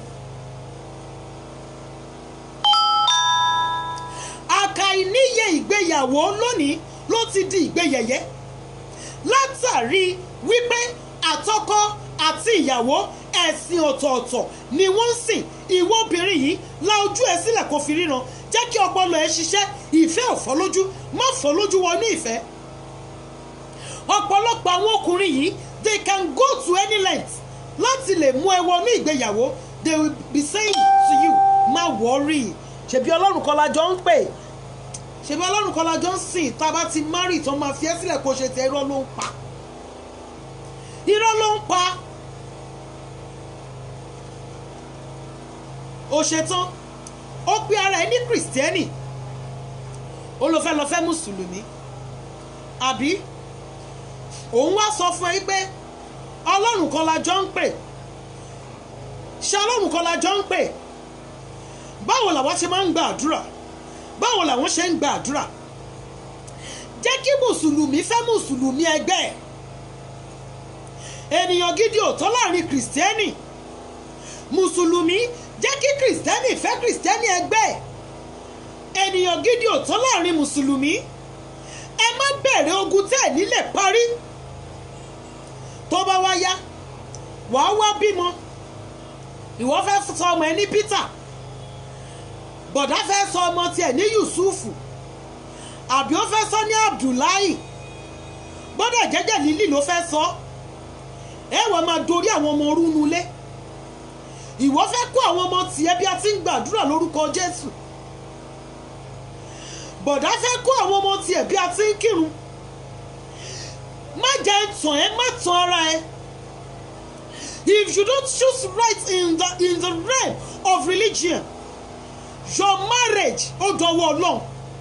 àkàìníye ìgbéyàwó lónìí ló ti di ìgbéyẹ̀yẹ́ látàrí wípé àtọkọ àti ìyàwó ẹ̀sìn ọ̀tọ̀ọ̀tọ̀ ni wọ́n ń sìn ìwọ obìnrin yìí la ojú ẹ sílẹ̀ kó fi ríran jẹ́ kí ọpọlọ ẹ ṣiṣẹ́ ìfẹ́ ò fọ́ lójú má fọ́ lójú wọnú ìfẹ́ ọ̀pọ̀lọpọ̀ àwọn ọkùnrin yìí they can go to any length láti lè mú ẹ wọnú ìgbéyàwó they will be saying to you má worry ṣebí ọlọ́run kan la jọ ń pè ṣebí ọlọ́run kan la jọ ń sìn tá a bá ti marry tán máa fi ẹ́ sílẹ̀ kó ṣe tẹ irọ́ ló ń pa irọ́ ló ń pa ó ṣetán ó pe ara ẹ ní kìrìsìtẹ́nì ó lọ fẹ́ lọ fẹ́ mùsùlùmí àbí òun wá sọ fún ẹ pé ọlọ́run kan la jọ ń pè ṣé ọlọ́run kan la jọ ń pè báwo làwọn ṣe máa ń gba àdúrà báwo làwọn ṣe ń gba àdúrà jẹ́ kí mùsùlùmí fẹ́ mùsùlùmí ẹgbẹ́ ẹ̀ ènìyàn gidi ò tọ́ láàrin kìrìsìtẹ́nì mùsùlùmí jẹ́ kí kìrìsìtẹ́nì fẹ́ kìrìsìtẹ́nì ẹgbẹ́ ẹ̀ ènìyàn gidi ò tọ́ láàrin mùsùlùmí ẹ má bẹ̀rẹ̀ ogun tẹ́ ẹ̀ nílẹ̀ parí tó bá wá yá wàá wá bímọ ìwọ fẹ́ sọ ọmọ ẹ ní Peter bọ̀dá fẹ́ sọ ọmọ tiẹ̀ ní Yusufu àbí ó fẹ́ sọ ní Abdullahi bọ́dà jẹ́jẹ́ lílì ló fẹ́ sọ ẹ wọ́n máa dorí àwọn ọmọ orú nulẹ̀ ìwọ fẹ́ kó àwọn ọmọ tiẹ̀ bí a ti ń gbàdúrà lórúkọ Jésù bọ̀dá fẹ́ kó àwọn ọmọ tiẹ̀ bí a ti ń kírun má jẹ́ tàn ẹ́ má tàn ara ẹ if you don't choose right in the in the realm of religion your marriage ó dọwọ́ Ọlọ́run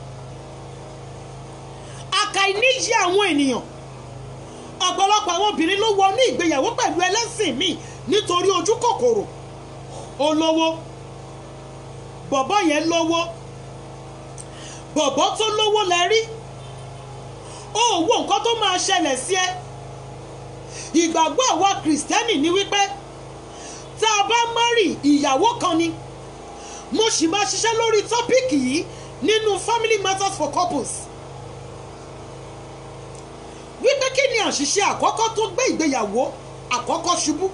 àkàìníyì àwọn ènìyàn ọ̀pọ̀lọpọ̀ àwọn obìnrin ló wọ ní ìgbéyàwó pẹ̀lú ẹlẹ́sìn míì nítorí ojú kòkòrò olówó bọ̀bọ́ yẹn lówó bọ̀bọ́ tó lówó lẹ rí ó wo nǹkan tó máa ṣẹlẹ̀ sí ẹ ìgbàgbọ́ àwa kìrìsìtẹ́nì ni wípé tá a bá márì ìyàwó kan ni mo sì máa ṣiṣẹ́ lórí tọ́píìkì yìí nínú family matters for couples wípé kí ni àṣìṣe àkọ́kọ́ tó gbé ìgbéyàwó àkọ́kọ́ ṣubú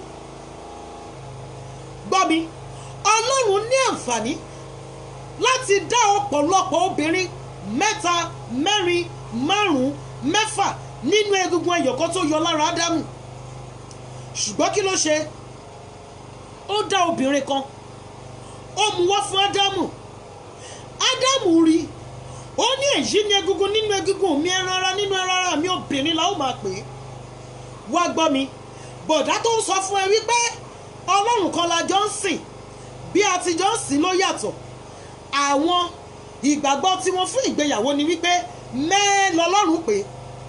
gbọ́ mi ọlọ́run ní àǹfààní láti dá ọ̀pọ̀lọpọ̀ obìnrin mẹ́ta mẹ́rin márùn-ún mẹ́fà nínú egungun ẹyọ̀kan tó yọ lára ádámù ṣùgbọ́n kí ló ṣe ó dá obìnrin kan ó mú wá fún ádámù ádámù rí ó ní èyí ní egungun nínú egungun mi ẹran ara nínú ẹran ara mi obìnrin la ó máa pè é wá gbọ́ mi bọ̀dá tó ń sọ fún ẹ wípé ọlọ́run kan la jọ ń sìn bí a ti jọ ń sìn ló yàtọ̀ àwọn ìgbàgbọ́ tí wọ́n fún ìgbéyàwó ni wípé mẹ́ẹ́ lọ́lọ́run pé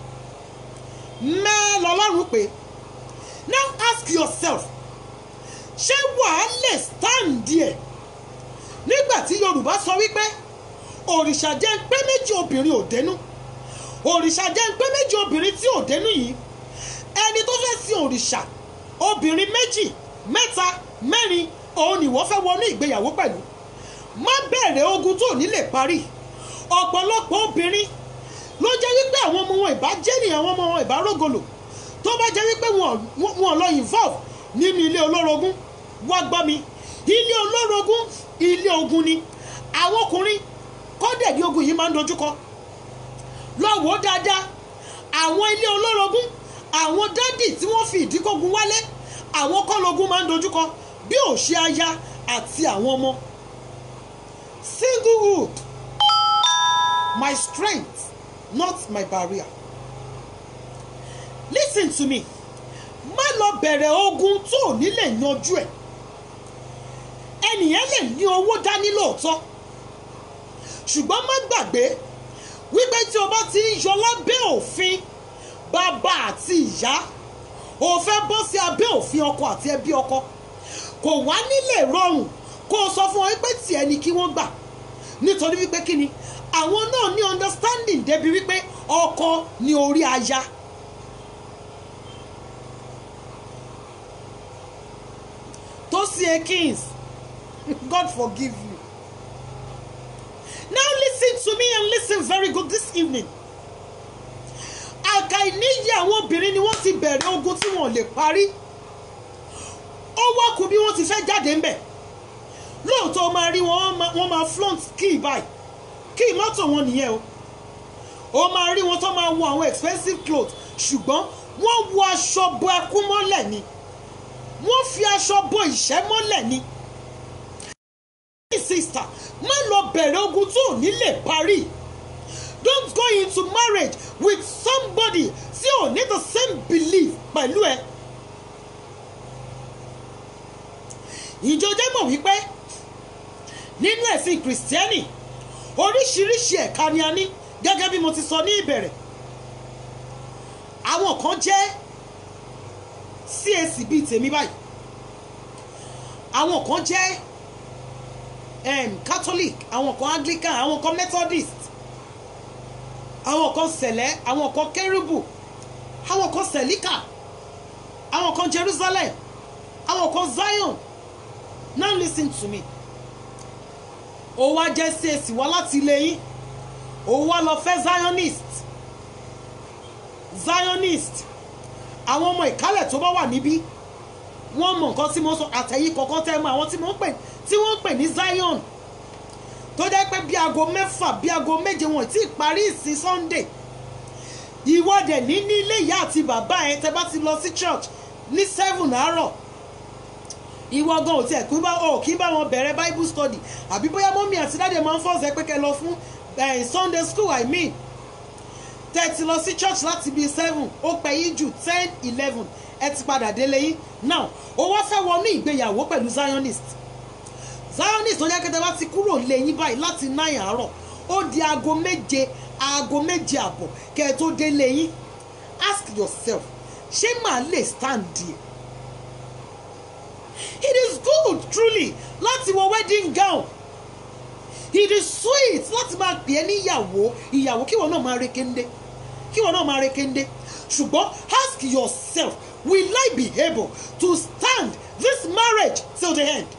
mẹ́ẹ́ lọ́lọ́run pé now ask yourself ṣé wàá lè stand there nígbà tí yorùbá sọ wípé òrìṣà jẹ́ ń pé méjì obìnrin ò dénú òrìṣà jẹ́ ń pé méjì obìnrin tí ò dénú yìí ẹni tó fẹ́ sin òrìṣà obìnrin méjì mẹ́ta mẹ́rin òun ni wọ́n fẹ́ wọnú ìgbéyàwó pẹ̀lú má bẹ̀rẹ̀ ogun tó ní lè parí ọ̀pọ̀lọpọ̀ obìnrin ló jẹ́ wípé àwọn ọmọ wọn ìbá jẹ́ nìyẹn àwọn ọmọ wọn ìbá rógolo tó bá jẹ́ wípé wọn lọ involve nínú ilé olórogún wá gbọ́ mi ilé olórogún ilé ogun ni àwọn ọkùnrin kọ́dẹ̀dí ogun yìí máa ń dojúkọ lọ́wọ́ dáadáa àwọn ilé olórogún àwọn dádì tí wọ́n fi ìdíkógun wálé àwọn kọ́lógún máa ń dojúkọ bí ò ṣe aya àti àwọn ọmọ singlehood my strength not my barrier listen to me má lọ bẹ̀rẹ̀ ogun tó ò ní lè yanjú ẹ̀ ẹnìyẹn lè ní owó dání lóòótọ́ ṣùgbọ́n má gbàgbé wípé tí o bá ti ń yọ lábẹ́ òfin bàbá àti ìyá o fẹ́ bọ́ sí abẹ́ òfin ọkọ àti ẹbí ọkọ kò wá nílé rọrùn kó o sọ fún wọn wípé tiẹ̀ ni kí wọ́n gbà nítorí wípé kí ni àwọn náà ní understanding débi wípé ọkọ ni orí aya. Tosie Kings, God forgive you. Now listen to me and listen very good this evening. Àkàìníyè àwọn obìnrin ni wọ́n ti bẹ̀rẹ̀ ogun tí wọ́n lè parí. Ó wá kù bí wọ́n ti fẹ́ jáde ńbẹ̀. Lóòótọ́ o máa rí wọn wọ́n máa flaunt key báyìí. Key mọ́tò wọn nìyẹn o. O máa rí wọn tó máa wọ àwọn expensive clothes ṣùgbọ́n wọ́n wọ aṣọ bo ẹkún mọ́lẹ̀ ni wọ́n fi aṣọ bo ìṣẹ́ mọ́lẹ̀ ni. sister má lọ bẹ̀rẹ̀ ogun tó ò ní lè parí. don't go into marriage with somebody tí ò ní the same belief pẹ̀lú ẹ. ìjọjẹ́ mọ̀ wípé nínú ẹ̀sìn kìrìsìtẹ́nì oríṣiríṣi ẹ̀ka ni a ní gẹ́gẹ́ bí mo ti sọ ní ìbẹ̀rẹ̀ àwọn kan jẹ́ CAC bíi tèmi báyìí àwọn kan jẹ́ um, Catholic àwọn kan Anglican àwọn kan Methodist àwọn kan sẹ̀lẹ̀ àwọn kan kérúbù àwọn kan sẹ̀líkà àwọn kan Jerusalem àwọn kan Zion now listen to me ó wá jẹ́ CAC wá láti ilé yín ó wá lọ fẹ́ Zionist Zionist àwọn ọmọ ìkálẹ̀ tó bá wà níbí wọ́n mọ nǹkan tí mo sọ àtẹ̀yìn kọ̀ọ̀kan tẹ́ mọ àwọn tí wọ́n pè tí wọ́n pè ní Zion tó jẹ́ pé bí aago mẹ́fà bí aago méje wọn tí ì parí ìsìn Sunday ìwọ́dẹ ní ní ilé ìyá àti bàbá ẹ tẹ́ bá ti lọ sí church ní seven àárọ̀ ìwọ gan ò tiẹ̀ kí bá ọ̀ kí bá wọn bẹ̀rẹ̀ Bible study àbí bóyá mọ́mí àti dáàdì máa ń fọ́ọ̀sẹ̀ pé kẹ́ lọ fún Sunday school I mean tẹ́tí lọ sí church láti bíi seven ó pẹ́ yín jù ten eleven ẹ ti padà délé yín now ó wá fẹ́ wọnú ìgbéyàwó pẹ̀lú zionist zionist tó jẹ́ kẹ́tẹ́ bá ti kúrò lé yín báyìí láti nine àárọ̀ ó di aago méje aago méje àbọ̀ kẹ́ ẹ tó délé yín ask yourself ṣé màá lè stand there it is good truly láti wọ wedding gown it is sweet láti máa pè é níyàwó ìyàwó kíwọ náà máa rekende kíwọ náà máa rekende ṣùgbọ́n ask yourself will I be able to stand this marriage till the end.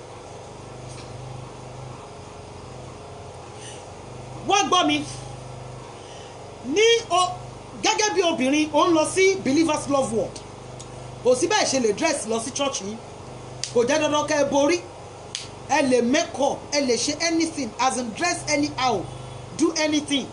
wọ́n gbọ́ mi ní o gẹ́gẹ́ bí obìnrin ó ń lọ sí believers love world kò sí bẹ́ẹ̀ ṣe lè dress lọ sí church yìí kò jẹ́ dandan kẹ́ ẹ borí ẹ lè make up ẹ lè ṣe anything as in dress anyhow do anything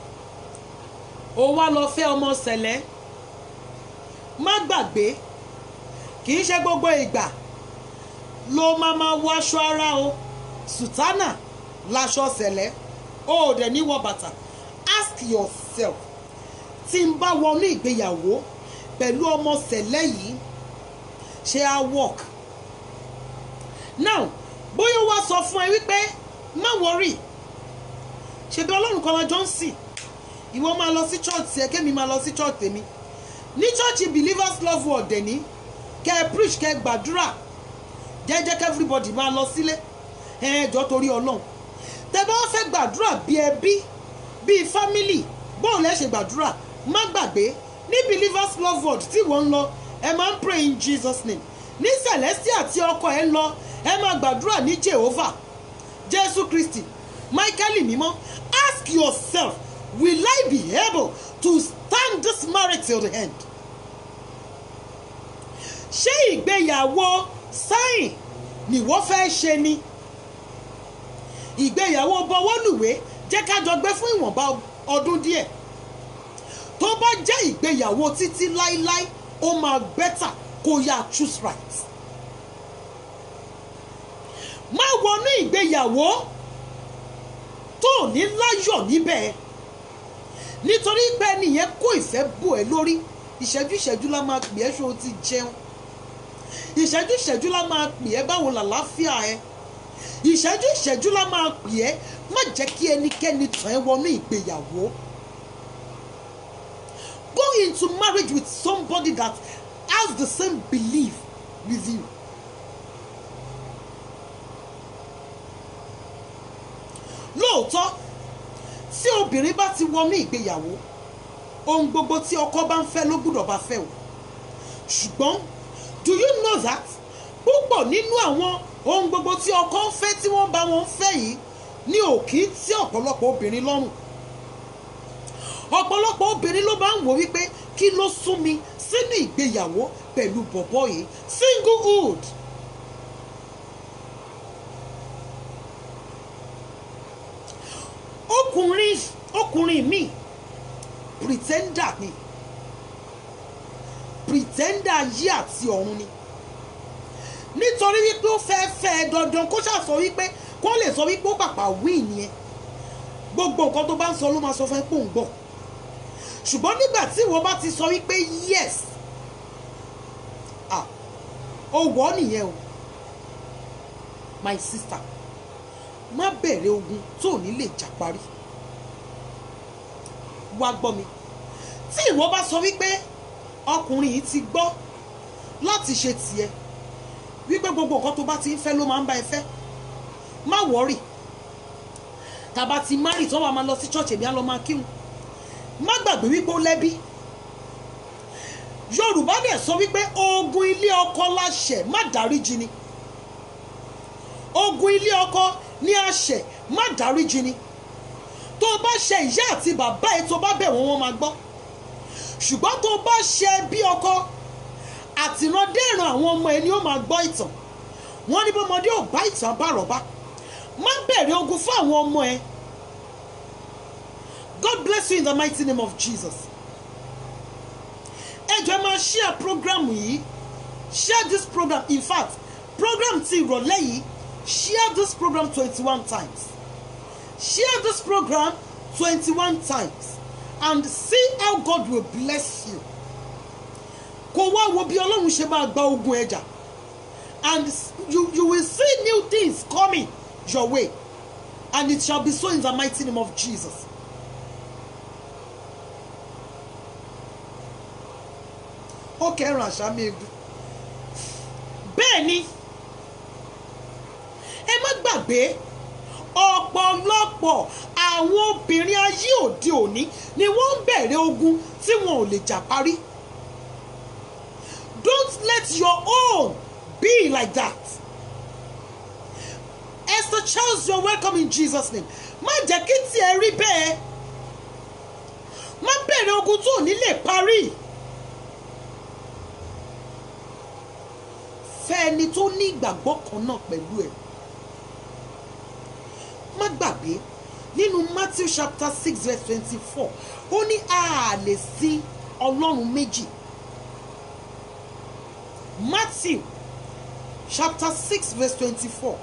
ó wá lọ fẹ́ ọmọ sẹ̀lẹ̀ má gbàgbé kì í ṣe gbogbo ìgbà ló máa máa wọ aṣọ ara o sùtánà láṣọ sẹ̀lẹ̀ ó ò dẹ̀ ní wọ bàtà ask yourself tí n bá wọnú ìgbéyàwó pẹ̀lú ọmọ sẹ̀lẹ̀ yìí ṣé á work now bóyá wá sọ fún ẹ wípé má wọrí ṣebí ọlọ́run kan lájọ ń sìn ìwọ máa lọ sí church ẹ kémi máa lọ sí church tèmi ní church believers love word dẹ̀ní kẹ́ ẹ preach kẹ́ ẹ gbàdúrà jẹ́jẹ́ kẹ́ everybody máa lọ sílé ẹ ẹ jọ torí ọlọ́run tẹ́ bá wá fẹ́ gbàdúrà bí ẹbí bíi family bóun lẹ́ ṣe gbàdúrà má gbàgbé ní believers love word tí wọ́n ń lọ ẹ máa ń pray in Jesus name ní celestia tí ọkọ ẹ ń lọ ẹ máa gbàdúrà ní Jehovah Jésù Kristi Michael mímọ́ ask yourself will I be able to stand this marriage till the end? ṣé ìgbéyàwó sáìn ni wọ́n fẹ́ ṣe ni ìgbéyàwó bọwọ́lùwé jẹ́ ká jọ gbé fún ìwọ̀nba ọdún díẹ̀ tó bá jẹ́ ìgbéyàwó títí láíláí ó máa bẹ́tà kó yá choose right má wọnú ìgbéyàwó tó ní láyọ̀ níbẹ̀ nítorí pé ẹnìyẹn kó ìfẹ́ bò ẹ́ lórí ìṣẹ́jú ìṣẹ́jú la máa pè ẹ́ ṣó o ti jẹun ìṣẹ́jú ìṣẹ́jú la máa pè ẹ́ báwo làlàáfíà ẹ ìṣẹ́jú ìṣẹ́jú la máa pè ẹ́ má jẹ́ kí ẹnikẹ́ni tàn ẹ́ wọnú ìgbéyàwó go into marriage with somebody that has the same belief with you. lóòótọ́ tí obìnrin bá ti wọnú ìgbéyàwó ohun gbogbo tí ọkọ bá ń fẹ́ ló gbúdọ̀ bá fẹ́ o ṣùgbọ́n do you know that púpọ̀ nínú àwọn ohun gbogbo tí ọkọ ń fẹ́ tí wọ́n bá wọn fẹ́ yìí ní òkì tí ọ̀pọ̀lọpọ̀ obìnrin lọ́rùn ọ̀pọ̀lọpọ̀ obìnrin ló máa ń wò wípé kí ló sún mi sínú ìgbéyàwó pẹ̀lú bọ̀bọ̀ yìí singlehood ọkùnrin ọkùnrin mi pretender ni pretender ayé àti ọ̀run ni nítorí wípé ó fẹ́ fẹ́ ẹ dandan kó ṣàsọ wípé kó lè sọ wípé ó pàpà wí nìyẹn gbogbo nǹkan tó bá ń sọ ló máa sọ fún ẹ pé òun gbọ́ ṣùgbọ́n nígbà tí ìwọ bá ti sọ wípé yes ah ó wọ́ nìyẹn o my sister má bẹ̀rẹ̀ ogun tó ò ní lè jà parí wá gbọ́ mi tí ìwọ bá sọ wípé ọkùnrin yìí ti gbọ́ láti ṣe tiẹ̀ wípé gbogbo nǹkan tó bá ti ń fẹ́ ló máa ń bá ẹ fẹ́ má wọ́rì tàbá ti márì tó wà máa lọ sí chọ́ọ̀chì èmi á lọ máa kírun má gbàgbé wípé ó lẹ́bí yorùbá dẹ̀ sọ wípé ogun ilé ọkọ láṣẹ má dáríjì ni ogun ilé ọkọ ní àṣẹ má dáríjì ni tó o bá ṣe ìyá àti bàbá ẹ tó bá bẹ̀ wọ́n wọ́n máa gbọ́ ṣùgbọ́n tó o bá ṣe bí ọkọ àtìrandéèràn àwọn ọmọ ẹ ni ó máa gbọ́ ìtàn wọ́n ní bọ́mọdé ò bá ìtàn àbárọ̀bá má bẹ̀rẹ̀ ogun fún àwọn ọmọ ẹ God bless you in the mighty name of Jesus ẹ jọ̀ọ́ ẹ máa share program yìí share this program in fact program ti ìrọ̀lẹ́ yìí share this program twenty-one times share this program twenty-one times and see how God will bless you kò wá wo bí ọlọ́run ṣe máa gba ogun ẹja and you you will see new things coming your way and it shall be so in the mighty name of Jesus. ó kẹrùn àṣà mi egun bẹ́ẹ̀ ni ẹ má gbàgbé ọ̀pọ̀lọpọ̀ àwọn obìnrin ayé òde òní ni wọ́n ń bẹ̀rẹ̀ ogun tí wọn ò lè jà parí don't let your own be like that Esther Charles you are welcome in Jesus name má jẹ́ kí tiẹ̀ rí bẹ́ẹ̀ má bẹ̀rẹ̀ ogun tó ò ní lè parí. fẹ́ ẹni tó ní ìgbàgbọ́ kan náà pẹ̀lú ẹ̀. má gbàgbé nínú Matthew chapter six verse twenty-four ó ní a lè sí ọlọ́run méjì. Matthew chapter six verse twenty-four.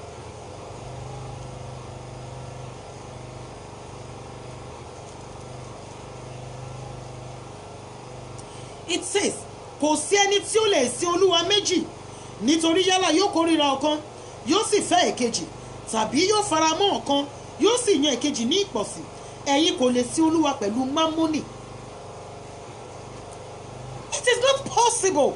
It says kò sí ẹni tí ó lè sin olúwa méjì nítorí yálà yóò kórìíra ọ̀kan yóò sì fẹ́ èkejì tàbí yóò fara mọ́ ọ̀kan yóò sì yan èkejì ní ìpọ̀sí ẹ̀yin kò lè sin olúwa pẹ̀lú mámónì. it is not possible.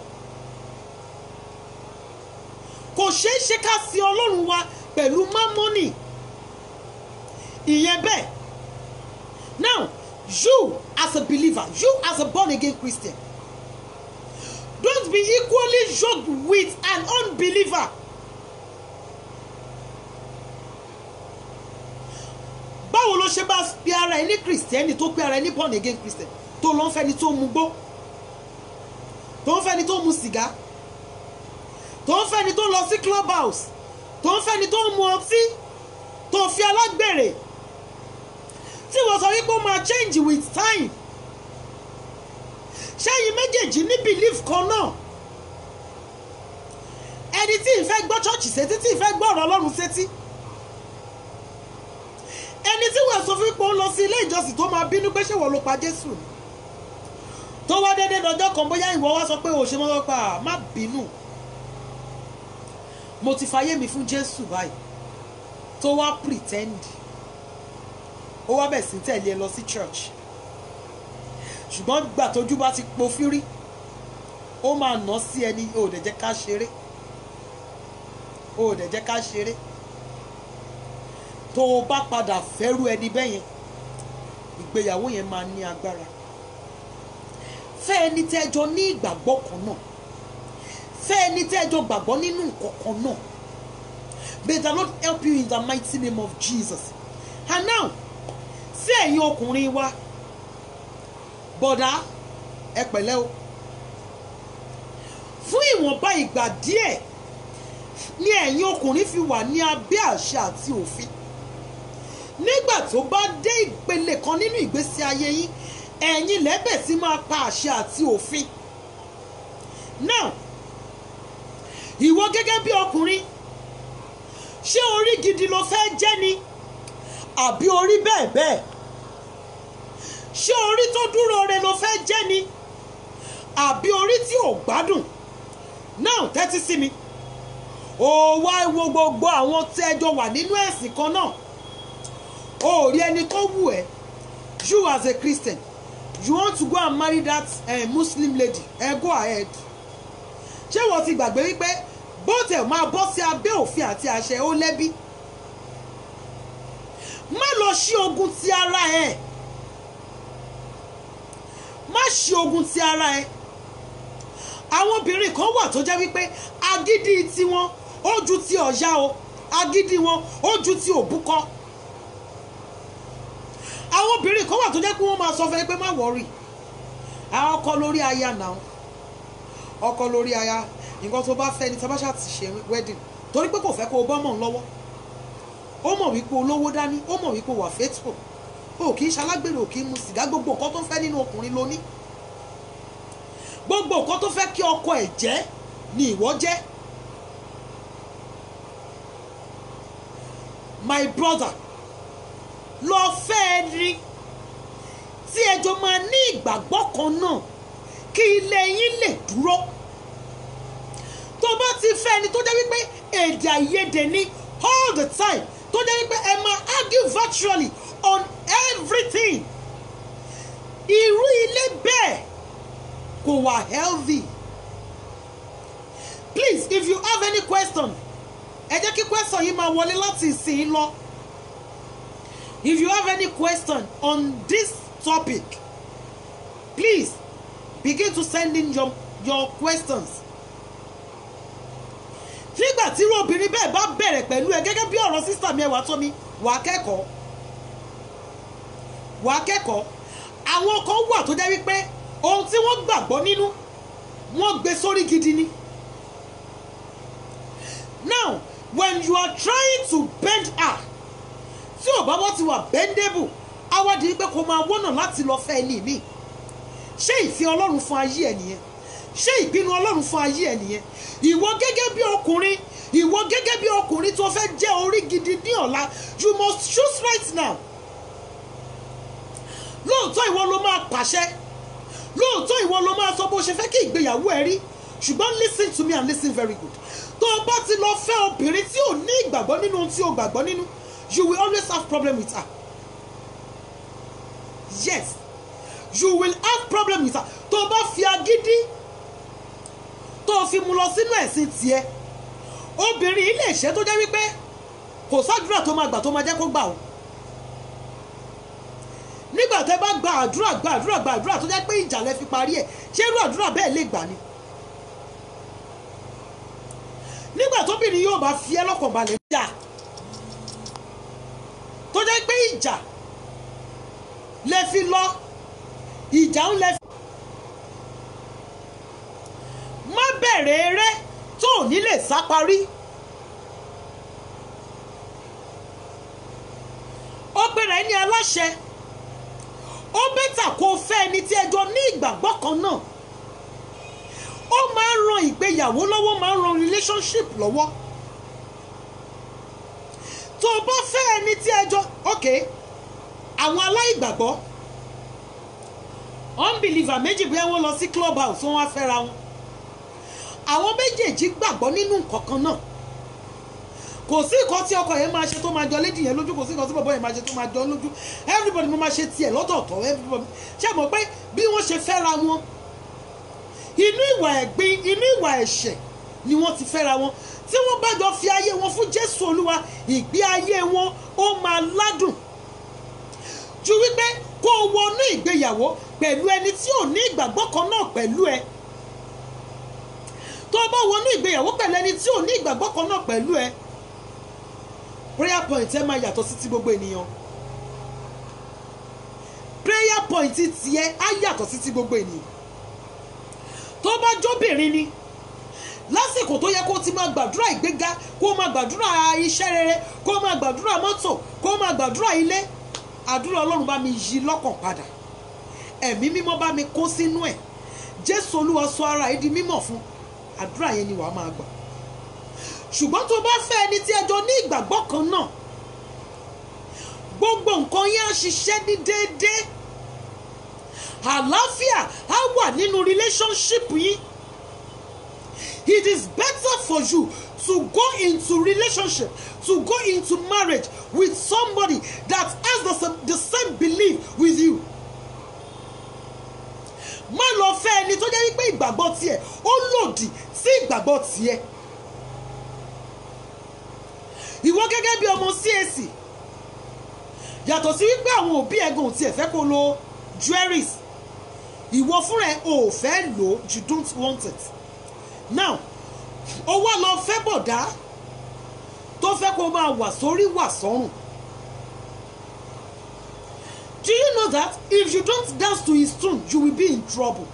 kò ṣeé ṣe ká sin ọlọ́run wa pẹ̀lú mámónì. ìyẹn bẹ́ẹ̀ now you as a believer you as a born again Christian don't be equally yoked with an unbeliever. báwo ló ṣe bá pe ara ẹ ní kìrìsìtẹ́nì tó pe ara ẹ ní born again christian tó lọ ń fẹ́ni tó mu gbó tó ń fẹ́ni tó mu sìgá tó ń fẹ́ni tó lọ sí club house tó ń fẹ́ni tó mu ọtí tó fi alágbèrè tí wọ́n sọ wípé ó máa change with time ṣẹ́yìn méjèèjì ní belief kan náà ẹni tí ìfẹ́ gbọ́ chọ́ọ̀chì sétí tí ìfẹ́ gbọ́ ọ̀rọ̀ ọlọ́run sétí ẹni tí wọ́n sọ fún pé ó lọ sí ilé ìjọsìn tó máa bínú pé ṣé wọ́n ló pa jésù ni tó wá déédéé lọ́jọ́ kan bóyá ìwọ wá sọ pé òṣè mọ́ pa má bínú mo ti fayé mi fún jésù báyìí tó wá pretend ó wá bẹ̀ sí tẹ̀lé ẹ lọ sí church ṣùgbọ́n gbà tójú bá ti po fírí ó máa nà sí ẹni ó dẹ̀ jẹ́ ká ṣeré ó dẹ̀ jẹ́ ká ṣeré tó o bá padà fẹ́rù ẹni bẹ́yẹn ìgbéyàwó yẹn máa ní agbára fẹ́ ẹni tẹ́jọ ní ìgbàgbọ́ kan náà fẹ́ ẹni tẹ́jọ gbàgbọ́ nínú nǹkan kan náà may the lord help you in the mighty name of jesus and now sí ẹ̀yin ọkùnrin wa bọ̀dá ẹ pẹ̀lẹ́ o fún ìwọ̀nba ìgbà díẹ̀ ni ẹ̀yin ọkùnrin fi wà ní abẹ́ àṣẹ àti òfin nígbà tó bá dé ìpele kan nínú ìgbésí ayé yín ẹ̀yin lẹ́bẹ̀ sí máa pa àṣẹ àti òfin now ìwọ gẹ́gẹ́ bí ọkùnrin ṣé orí gidi ló fẹ́ jẹ́ ni àbí orí bẹ́ẹ̀ bẹ́ẹ̀ ṣé orí tó dúró re ló fẹ́ jẹ́ ni àbí orí tí ò gbádùn now tẹ́tí sí mi ó wá wo gbogbo àwọn tẹ́jọ wà nínú ẹ̀sìn kan náà ó rí ẹni tó wù ẹ́ you as a Christian you want to go and marry that uh, Muslim lady ẹ go ahead ṣé wọ́n ti gbàgbé wípé bó tẹ̀ máa bọ́ sí abẹ́ òfin àti àṣẹ ó lẹ́bí má lọ ṣí ogun ti ara ẹ̀ má ṣí ogun ti ara ẹ̀ àwọn obìnrin kan wà tó jẹ́ wípé agídí tiwọn ó ju ti ọ̀yá o agídí wọn ó ju ti òbúkọ àwọn obìnrin kan wà tó jẹ́ pé wọ́n máa sọ fún ẹ pé má wọ̀rì àwọn ọkọ lórí aya náà ọkọ lórí aya nǹkan tó bá fẹ́ ni tabasha ti ṣe wedding torí pé kò fẹ́ kó o bọ́ mọ̀ ń lọ́wọ́ ó mọ̀ wípé olówó dání ó mọ̀ wípé wà faithful o kì í ṣalágbèrè o kì í mu sìgá gbogbo nǹkan tó fẹ́ nínú ọkùnrin ló ní gbogbo nǹkan tó fẹ́ kí ọkọ ẹ̀ jẹ́ ni ìwọ jẹ́ my brother lọ fẹ́ ẹ rí tí ẹjọ́ máa ní ìgbàgbọ́ kan náà kí ilé yín lè dúró tó bá ti fẹ́ ẹni tó jẹ́ wípé èdè àìyedè ni all the time tó jẹ́ wípé ẹ máa argue virtually on everything irú ilé bẹ́ẹ̀ kò wà healthy please if you have any question ẹ jẹ́ kí question yìí máa wọlé láti ìsìn lọ if you have any question on this topic please begin to send in your your questions nígbà tí irú obìnrin bẹ́ẹ̀ bá bẹ̀rẹ̀ pẹ̀lú ẹ gẹ́gẹ́ bí ọ̀rọ̀ sísà mi ẹwà tó mi wàá kẹ́kọ̀ọ́ wàá kẹ́kọ̀ọ́ àwọn kan wà tó jẹ́ wípé ohun tí wọ́n gbàgbọ́ nínú wọ́n gbé sórí gidi ni now when you are trying to bend her tí ò bá wọ́n ti wà bendable awádìí pé kò máa wọ́nà láti lọ fẹ́ ẹni mi ṣé ìfẹ́ ọlọ́run fún ayé ẹ nìyẹn ṣé ìpinnu ọlọ́run fún ayé ẹ nìyẹn ìwọ gẹ́gẹ́ bí ọkùnrin ìwọ gẹ́gẹ́ bí ọkùnrin tó fẹ́ jẹ́ orí gidi ní ọ̀la you must choose right now lóòótọ́ ìwọ ló máa pàṣẹ lóòótọ́ ìwọ ló máa sọ bó ṣe fẹ́ kí ìgbéyàwó ẹ rí ṣùgbọ́n listen to me and listen very good tó o bá ti lọ fẹ́ obìnrin tí ò ní ìgbàgbọ́ nínú ohun tí o gbàgbọ́ nínú you will always have problem with her yes you will have problem with her tó o bá fi agídí tó o fi mu lọ sínú ẹ̀sìn tiẹ̀ obìnrin ilé ìṣẹ́ tó jẹ́ wípé kò sádùúrà tó máa gbà tó máa jẹ́ kó gbà o nígbà tẹ́ bá gba àdúrà gba àdúrà gba àdúrà tó jẹ́ pé ìjà lẹ fi parí ẹ̀ ṣé irú àdúrà bẹ́ẹ̀ lè gbà ni nígbà tóbìnrin yóò bá fi ẹ́ lọ́kàn balẹ̀ jà tó jẹ́ pé ìjà lè fi lọ ìjà ń lè fi. má bẹ̀rẹ̀ eré tó ò ní lè sá parí. ó gbéra ẹni aláṣẹ ó bẹ́tà kó o fẹ́ ẹni tí ẹjọ́ ní ìgbàgbọ́ kan náà ó máa ń ran ìgbéyàwó lọ́wọ́ máa ń ran relationship lọ́wọ́ tó o bá fẹ́ ẹni tí ẹjọ́ ok àwọn aláìgbàgbọ́ unbeliever méjì bí wọ́n lọ sí club house wọ́n wá fẹ́ra wọn àwọn méjèèjì gbàgbọ́ nínú nǹkan kan náà kò sí nǹkan tí ọkọ yẹn máa ṣe tó máa jọ lédi yẹn lójú kò sí nǹkan tí bọ̀bọ̀ yẹn máa ṣe tó máa jọ lójú everybody mo máa ṣe tiẹ̀ lọ́tọ̀ọ̀tọ̀ everybody ṣé mọ̀ pé bí wọ́n ṣe fẹ́ra wọn inú ìwà ẹ̀gbin inú ìwà ẹ̀ṣẹ̀ ni wọ́n ti fẹ́ra wọn tí wọ́n bá jọ fi ayé wọn fún Jésù Olúwa ìgbé ayé wọn ó máa ládùn ju wípé kó o wọnú ìgbéyàwó pẹ̀lú ẹni tí ò ní ìgbàgbọ́ kan náà pẹ̀lú ẹ tó o bá wọnú ìgbéyàwó pẹ̀lú ẹni tí ò ní ìgbàgbọ́ kan náà pẹ̀lú ẹ prayer point ẹ máa yàtọ̀ sí ti gbogbo ènìyàn prayer point tiẹ̀ á yàtọ̀ sí ti gbogbo ènìyàn tó bá jóbìnrin ni lásìkò tó yẹ kó ti máa gbàdúrà ìgbéga kó máa gbàdúrà iṣẹ́ rere kó máa gbàdúrà mọ́tò kó máa gbàdúrà ilé àdúrà ọlọ́run bá mi yí lọ́kàn padà ẹ̀mí mímọ́ bá mi kó sínú ẹ̀ jésù olúwa sọ ara ẹ̀ di mímọ́ fún àdúrà yẹn ni wàá máa gbà ṣùgbọ́n tó bá fẹ́ ẹni tí ẹjọ́ ní ìgbàgbọ́ kan náà gbogbo nǹkan yẹn á ṣiṣẹ́ ní déédéé àlàáfíà á wà nínú relationship yín it is better for you to go into relationship to go into marriage with somebody that has the same, the same belief with you má lọ fẹ́ ẹni tó jẹ́ wípé ìgbàgbọ́ tiẹ̀ ó lòdì sí ìgbàgbọ́ tiẹ̀ ìwọ gẹ́gẹ́ bí ọmọ CAC yàtọ̀ sí wípé àwọn òbí ẹ̀gàn tiẹ̀ fẹ́ kó lo jewelries ìwọ fúnra ẹ̀ ò fẹ́ lò ó you don't want it now ó wá lọ fẹ́ bọ̀dá tó fẹ́ kó máa wà sórí wà sọ́rùn do you know that if you don't dance to his tune you will be in trouble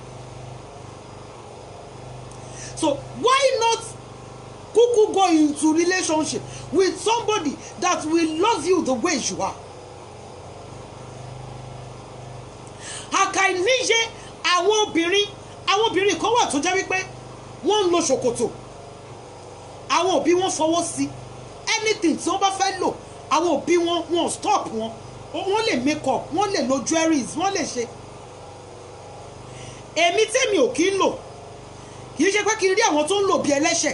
so why not kuku go into relationship with somebody that will love you the way you are àkàìníye àwọn obìnrin àwọn obìnrin kan wà tó jẹ́ wípé wọ́n ń lo ṣòkòtò àwọn òbí wọn fọwọ́ sí anything tí wọ́n bá fẹ́ lò àwọn òbí wọn wọn stop wọn wọ́n lè make up wọ́n lè lo jewelries wọ́n lè ṣe èmi tèmi ò kí ń lò kì í ṣe pé kí n rí àwọn tó ń lò bí ẹlẹ́ṣẹ̀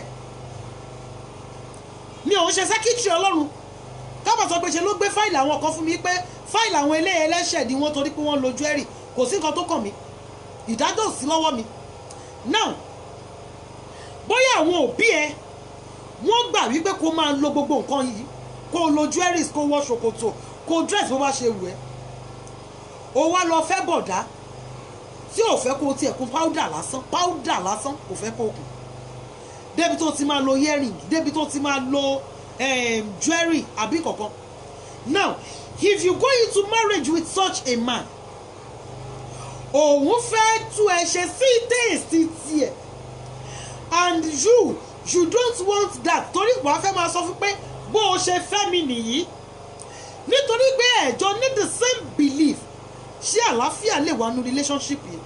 mi ò ń ṣe sẹ́kítírì ọlọ́run kábà sọ pé ṣe ló gbé fáìlì àwọn kan fún mi pé fáìlì àwọn eléyìí ẹlẹ́ṣẹ̀ ni wọ́n torí pé wọ́n lo jewelry kò sí nǹkan tó kàn mí ìdájọ́ ò sí lọ́wọ́ mi now bóyá àwọn òbí ẹ wọ́n gbà wípé kó máa lo gbogbo nǹkan yìí kó lo jewelries kó wọ ṣòkòtò kó dress bó bá ṣe wù ẹ́ o wá lọ fẹ́ bọ̀dá tí ò fẹ́ kó tiẹ̀ kún powder lásán powder lásán kò fẹ́ kó kún débi tó ti máa lo earring débi tó ti máa lo um, jewelry àbí kankan now if you go into marriage with such a man òun fẹ́ tú ẹ ṣe sí téèsì tiẹ̀ and you you don't want that torí wàá fẹ́ máa sọ fún pé bó o ṣe fẹ́ mi nìyí nítorí pé ẹ̀jọ́ ní the same belief ṣé àlàáfíà lè wà nínú relationship yìí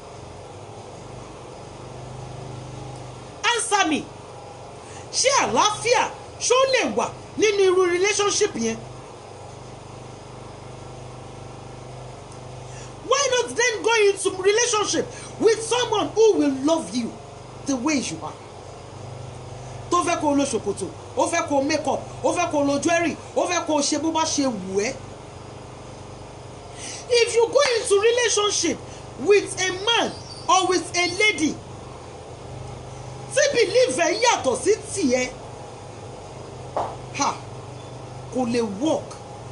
answer me ṣé àlàáfíà ṣó lè wà nínú irú relationship yẹn why not then go into relationship with someone who will love you the way you are tó fẹ́ kó o lo ṣòkòtò ó fẹ́ kó o make up ó fẹ́ kó o lo jewelry ó fẹ́ kó o ṣe bó bá ṣe wù ẹ́ if you go into relationship with a man or with a lady tí belief ẹ yàtọ̀ sí tiẹ̀ ha kò lè work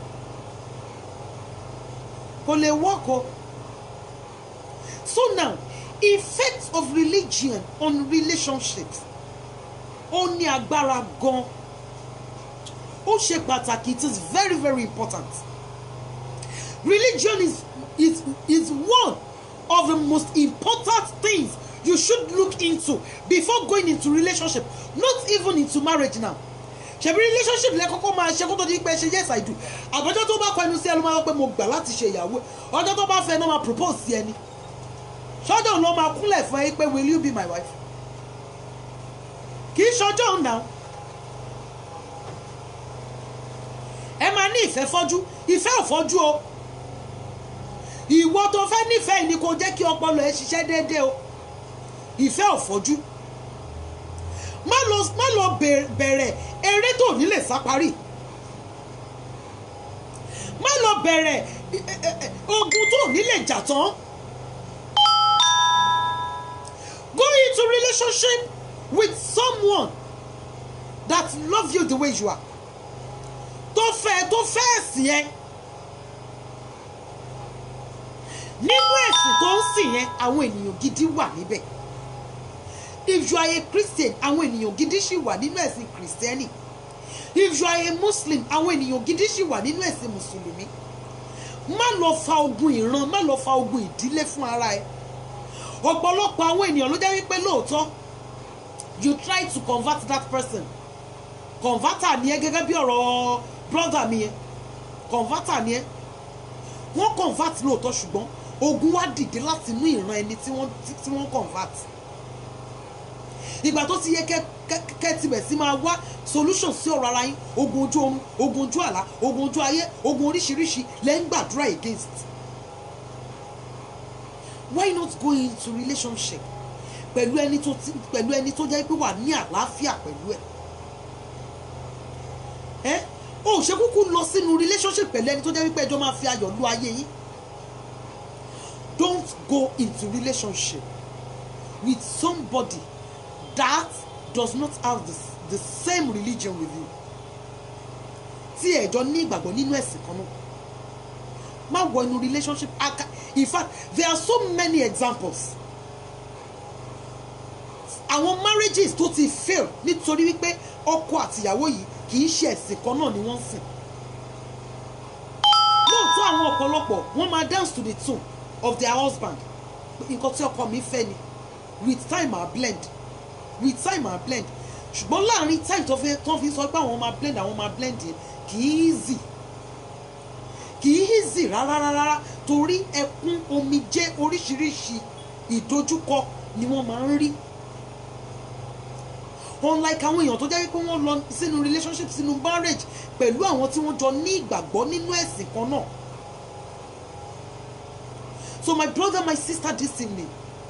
kò lè work o so now effect of religion on relationships ó ní agbára gan ó ṣe pàtàkì it is very very important religion is is is one of the most important things you should look into before going into relationship not even into marriage now ṣebí relationship lẹ kọ́kọ́ máa ṣe kó tó di pé ṣe yes i do àbọ̀jọ́ tó bá kọ ẹnu sí ẹnu máa ń pẹ́ mo gbà láti ṣe ìyàwó ọjọ́ tó bá fẹ́ náà máa propose sí ẹni ṣọ́jọ́ ló máa kúnlẹ̀ fún ẹ pé will you be my wife kì í ṣọjọ́ òun náà ẹ máa ní ìfẹ́ fọ́jú ìfẹ́ ò fọ́jú o ìwọ tó fẹ́ nífẹ̀ẹ́ ni kò jẹ́ kí ọpọlọ ẹ ṣiṣẹ́ déédéé o ìfẹ́ ò fọ́jú má lọ má lọ bẹ̀rẹ̀ eré tó ní lè sá parí má lọ bẹ̀rẹ̀ ogun tó ní lè jà tán go into relationship with someone that love you the way you are tó fẹ́ tó fẹ́ ẹ̀sìn yẹn nínú ẹ̀sìn tó ń sìn yẹn àwọn ènìyàn gidi wà níbẹ̀ if you are a christian àwọn ènìyàn gidi ṣì wà nínú ẹ̀sìn kìrìsìtẹ́nì if you are a muslim àwọn ènìyàn gidi ṣì wà nínú ẹ̀sìn mùsùlùmí má lọ fa ogun ìran má lọ fa ogun ìdílé fún ara ẹ ọ̀pọ̀lọpọ̀ àwọn ènìyàn ló jẹ́ wípé lóòótọ́ you try to convert that person converter ni ẹ gẹ́gẹ́ bí ọ̀rọ̀ brother mi yẹn converter ni ẹ wọ́n convert lóòótọ́ ṣùgbọ́n ogun wá dìde láti inú ìran ẹni tí wọ́n tí wọ́n convert ìgbà tó ti yẹ kẹ́ tibẹ̀ sí máa wá solution sí ọ̀rọ̀ ara yín ogun ojú oorun ogun ojú àlá ogun ojú ayé ogun oríṣiríṣi lẹ́ ń gbàdúrà against why not go into relationship pẹ̀lú ẹni tó ti pẹ̀lú ẹni tó jẹ́ pé wà ní àlàáfíà pẹ̀lú ẹ̀ ẹ́ o ò ṣe kúkú lọ sínú relationship pẹ̀lú ẹni tó jẹ́ wípé ẹjọ́ máa fi ayọ̀ lu ayé yín don't go into relationship with somebody that does not have the, the same religion with you tí ẹjọ́ ní ìgbàgbọ́ nínú ẹ̀sìn kan náà má wọ inú relationship aka in fact there are so many examples àwọn marriages tó ti fail nítorí wípé ọkọ àtìyàwó yìí kì í ṣe ẹ̀sìn kan náà ni wọ́n ń sìn lóòótọ́ àwọn ọ̀pọ̀lọpọ̀ wọ́n máa dance to the tune of their husband nǹkan tí ọkọ mi fẹ́ ni with time are blend with time are blend ṣùgbọ́n láàrin time tó fi tó fi sọ pé àwọn máa blend àwọn máa blend yẹn kì í easy kì í easy rárá rárá torí ẹkún omijé oríṣiríṣi ìdojúkọ ni wọ́n máa ń rí unlike àwọn èèyàn tó jẹ́ wípé wọ́n lọ sínú relationship sínú marriage pẹ̀lú àwọn tí wọ́n jọ ní ìgbàgbọ́ nínú ẹ̀sìn kan náà so my brother my sister this evening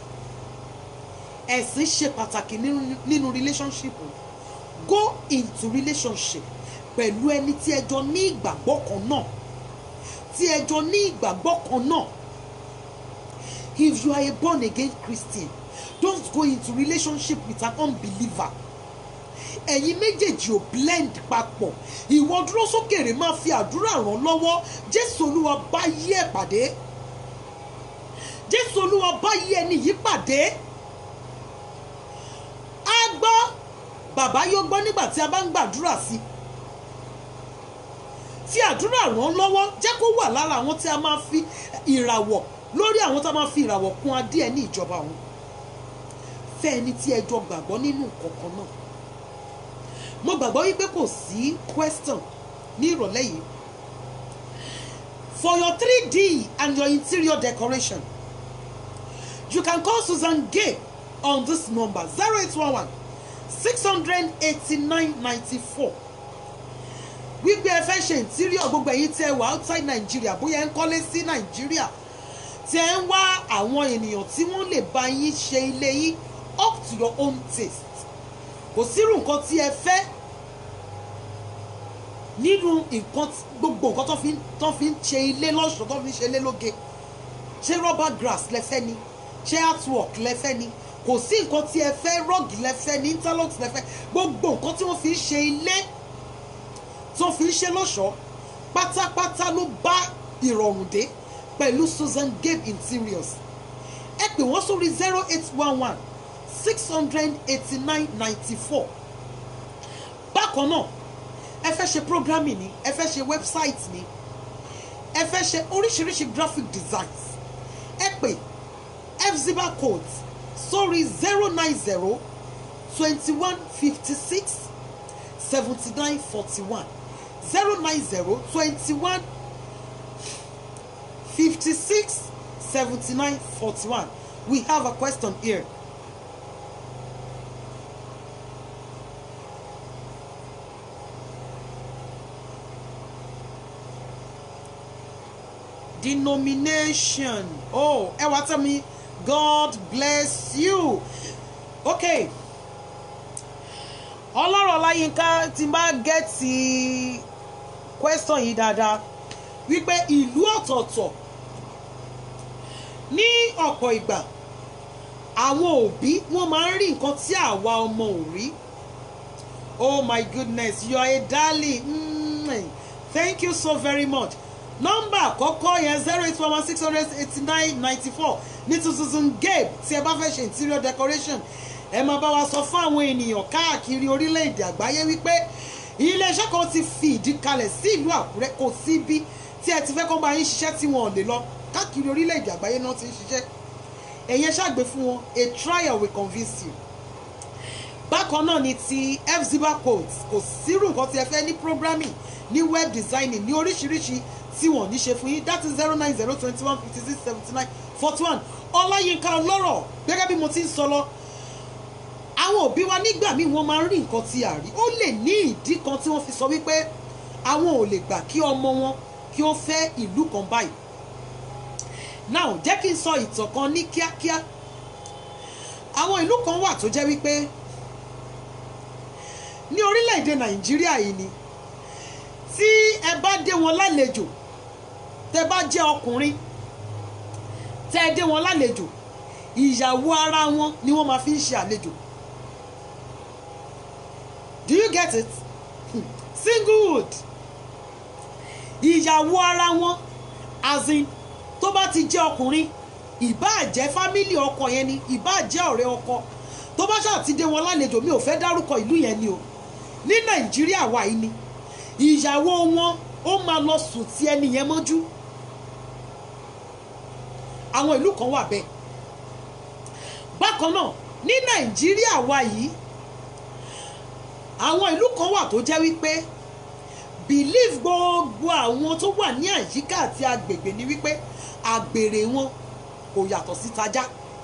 ẹ̀sìn ṣe pàtàkì nínú relationship go into relationship pẹ̀lú ẹni tí ẹ jọ ní ìgbàgbọ́ kan náà tí ẹ jọ ní ìgbàgbọ́ kan náà if you are a born again Christian don't go into relationship with an unbeliever ẹ̀yin méjèèjì ò blend papọ̀ ìwọ dúró sókèrè máa fi àdúrà ràn lọ́wọ́ jésù olúwa bá yí ẹ̀ pàdé jésù olúwa bá yí ẹni yìí pàdé á gbọ́ bàbá yóò gbọ́ nígbà tí a bá ń gbàdúrà sí fi àdúrà ràn lọ́wọ́ jẹ́ kó wà lára àwọn tí a máa fi ìràwọ̀ lórí àwọn tí a máa fi ìràwọ̀ kún adé ẹ̀ ní ìjọba òun fẹ́ ẹni tí ẹ jọ gbàgbọ́ nínú kọ̀ọ̀kan náà mo gbàgbọ́ wípé kò sí question ní ìrọ̀lẹ́ yìí for your 3D and your interior decoration you can call Susan Gay on this number 0811 689 94 wípé ẹ fẹ́ ṣe interior gbogbo ẹ̀yin tí ẹ wà outside Nigeria bóyá ẹ ń kọ́lé sí Nigeria tí ẹ ń wá àwọn ènìyàn tí wọ́n lè bá yín ṣe ilé yín up to your own taste kò sírù nǹkan tí ẹ fẹ́ nínú nǹkan gbogbo nǹkan tó fi tó fi ń ṣe ilé lọ́ṣọ̀ọ́ tó fi ń ṣe ilé lóge ṣé rubber grass lẹ́fẹ́ ni ṣé artwork lẹ́fẹ́ ni kò sí nǹkan tí ẹ fẹ́ rọ́ọ̀gì lẹ́fẹ́ ni interlocks lẹ́fẹ́ gbogbo nǹkan tí wọ́n fi ń ṣe ilé tó fi ń ṣe lọ́ṣọ̀ọ́ pátápátá ló bá ìrọ̀rùn dé pẹ̀lú Susan Gabe Interiors ẹ pè wọ́n sórí zero eight one one six hundred eighty nine ninety four bákan náà ẹ fẹ́ ṣe programming ni ẹ fẹ́ ṣe website ni ẹ fẹ́ ṣe oríṣiríṣi graphic designs ẹ pè fziba code sórí zero nine zero twenty one fifty six seventy nine forty one zero nine zero twenty one fifty six seventy nine forty one we have a question here. denomination oh ẹ wá tell me God bless you okay ọlọ́rọ̀ láyínká tí n bá gẹ́ẹ̀tì question yìí dáadáa wípé ìlú ọ̀tọ̀ọ̀tọ̀ ní ọ̀pọ̀ ìgbà àwọn òbí wọ́n máa ń rí nǹkan tí àwa ọmọ ò rí oh my goodness you are a darling mm, thank you so very much nọ́mbà àkọ́kọ́ yẹn zero eight one one six hundred eighty nine ninety four ní tuntun gabe tí ẹ bá fẹ́ ṣe interior decoration ẹ máa bá wa sọ fún àwọn ènìyàn káàkiri orílẹ̀-èdè àgbáyé wípé iléeṣẹ́ kan ti fi ìdí kalẹ̀ sí ìlú àkúrẹ́ kò sí bí tí ẹ ti fẹ́ kọ́ bá yín ṣiṣẹ́ tí wọn ò lè lọ káàkiri orílẹ̀-èdè àgbáyé náà ti ń ṣiṣẹ́ ẹ̀yin ṣàgbé fún wọn a trial will convince you bákan náà ni ti fziba codes kò sírù nǹkan tí ẹ fẹ́ ní programming ní web designing ní oríṣiríṣi tí wọ́n ní ṣe fún yín that is zero nine zero twenty one fifty six seventy nine forty one ọláyínká ọlọ́rọ̀ gẹ́gẹ́ bí mo ti ń sọ lọ àwọn òbí wa nígbà míì wọ́n máa ń rí nǹkan tí a rí ó lè ní ìdí kan tí wọ́n fi sọ wípé àwọn ò lè gbà kí ọmọ wọn kí ó fẹ́ ìlú kan báyìí now jẹ́ kí n sọ ìtàn kan ní kíákíá àwọn ìlú kan wà tó jẹ́ wípé ní orílẹ̀-èdè nàìjíríà yìí ni tí ẹ bá dé wọn lálejò tẹ bá jẹ́ ọkùnrin tẹ dé wọn lálejò ìyàwó ara wọn ni wọ́n máa fi ń ṣe àlejò do you get it singlehood ìyàwó ara wọn as in tó bá ti jẹ́ ọkùnrin ìbáà jẹ́ fámílì ọkọ yẹn ni ìbáà jẹ́ ọ̀rẹ́ ọkọ tó bá ṣáà ti dé wọn lálejò mi ò fẹ́ dárúkọ ìlú yẹn ni o ní nàìjíríà wà yìí ni ìyàwó wọn ó máa lọ sùn tí ẹni yẹn mọ́jú àwọn ìlú kan wà bẹ́ẹ̀ bákan náà ní nàìjíríà wà yìí àwọn ìlú kan wà tó jẹ́ wípé belief gbogbo àwọn tó wà ní àyíká àti agbègbè ni wípé àgbèrè wọn kò yàtọ̀ sí tajá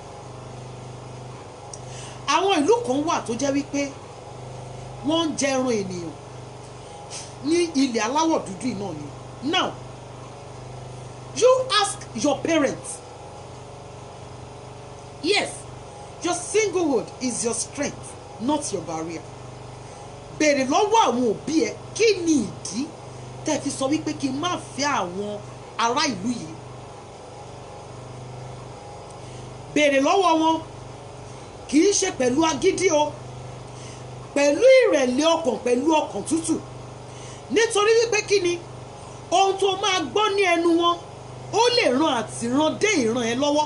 àwọn ìlú kan wà tó jẹ́ wípé wọ́n ń jẹran ènìyàn ní ilẹ̀ aláwọ̀ dúdú iná ni now you ask your parents yes your singlehood is your strength not your barrier béèrè lọ́wọ́ àwọn òbí ẹ kí ni ìdí tẹ́ fi sọ wípé kí n má fẹ́ àwọn ará ìlú yìí béèrè lọ́wọ́ wọn kì í ṣe pẹ̀lú agídí o pẹ̀lú ìrẹ̀lẹ̀ ọkàn pẹ̀lú ọkàn tútù nítorí wípé kí ni ohun tó máa gbọ́ ní ẹnu wọn ó lè ran àtìran dé ìran ẹ lọ́wọ́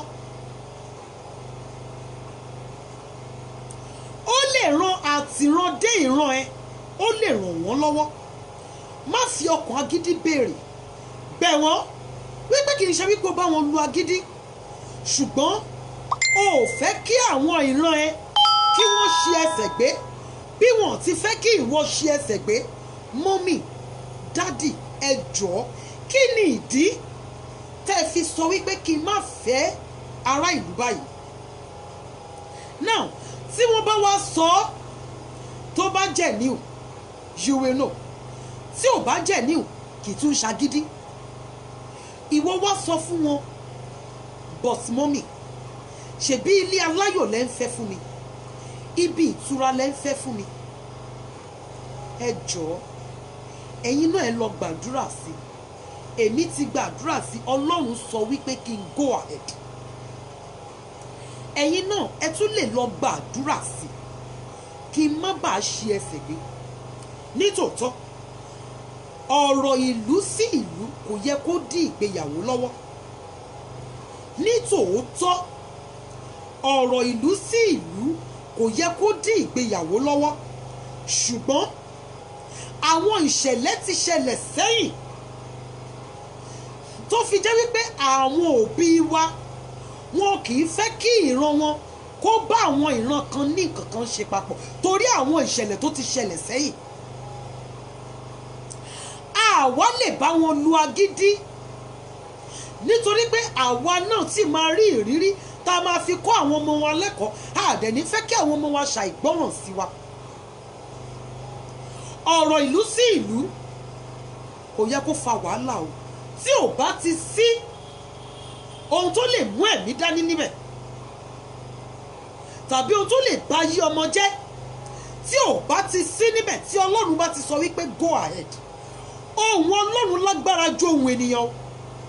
ó lè ran àtìran dé ìran ẹ ó lè ràn wọ́n lọ́wọ́ má fi ọkàn agídí béèrè bẹ̀ wọ́n wípé kì í ṣe wípé o bá wọn lu agídí ṣùgbọ́n o ò fẹ́ kí àwọn ìran ẹ kí wọ́n ṣe ẹsẹ̀ gbé bí wọ́n ti fẹ́ kí ìwọ ṣe ẹsẹ̀ gbé mọ́mì dádì ẹ jọ̀ọ́ kí ni ìdí tẹ́ ẹ fi sọ wípé kí n má fẹ́ ará ìlú báyìí now tí wọ́n bá wá sọ ọ́ tó bá jẹ́ níw you will know tí ò bá jẹ́ níw kì í tún ṣagídí ìwọ wá sọ fún wọn but mọ́mì ṣebí ilé aláyọ̀ lẹ́ ń fẹ́ fún mi ibi ìtura lẹ́ ń fẹ́ fún mi ẹ jọ̀ọ́ ẹ̀yin náà ẹ lọ gbàdúrà sí èmi ti gbàdúrà sí ọlọ́run sọ wípé kí n go ahead ẹ̀yin náà ẹ tún lè lọ gbàdúrà sí kí n má bàa ṣe ẹsẹ̀ gbé nítòótọ́ ọ̀rọ̀ ìlú sí ìlú kò yẹ kó dí ìgbéyàwó lọ́wọ́ nítòótọ́ ọ̀rọ̀ ìlú sí ìlú kò yẹ kó dí ìgbéyàwó lọ́wọ́ ṣùgbọ́n àwọn ìṣẹ̀lẹ̀ ti ṣẹlẹ̀ sẹ́yìn tó fi jẹ́ wípé àwọn òbí wa wọn kì í fẹ́ kí ìran wọn kó bá àwọn ìran kan ní nǹkan kan ṣe papọ̀ torí àwọn ìṣẹ̀lẹ̀ tó ti ṣẹlẹ̀ sẹ́yìn àwa lè bá wọn lu agídí nítorí pé àwa náà ti máa rí ìrírí tá a máa fi kọ́ àwọn ọmọ wa lẹ́kọ̀ọ́ àdẹ̀ní fẹ́ kí àwọn ọmọ wa ṣàìgbọ́ràn sí wa ọ̀rọ̀ ìlú sí ìlú kò yẹ kó fa wàhálà o tí ò bá ti sí ohun tó lè mú ẹ̀mí dání níbẹ̀ tàbí ohun tó lè bá yí ọmọ jẹ́ tí ò bá ti sí níbẹ̀ tí ọlọ́run bá ti sọ wípé go ahead ohun ọlọ́run lágbára ju ohun ènìyàn o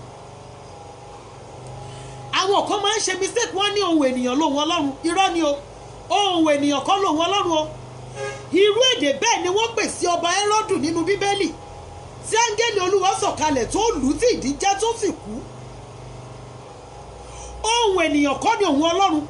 àwọn kan máa ń ṣe mistake wọ́n ní ohun ènìyàn lóhun ọlọ́run irọ́ ni o ohun ènìyàn kọ́ lóhun ọlọ́run o irú èdè bẹ́ẹ̀ ni wọ́n pè sí ọba Hẹ́rọ́dù nínú bíbélì tí áńgẹ́lì olúwa sọ̀kalẹ̀ tó lù ú tí ìdí já tó sì kú ohun ènìyàn kọ́ ni ohun ọlọ́run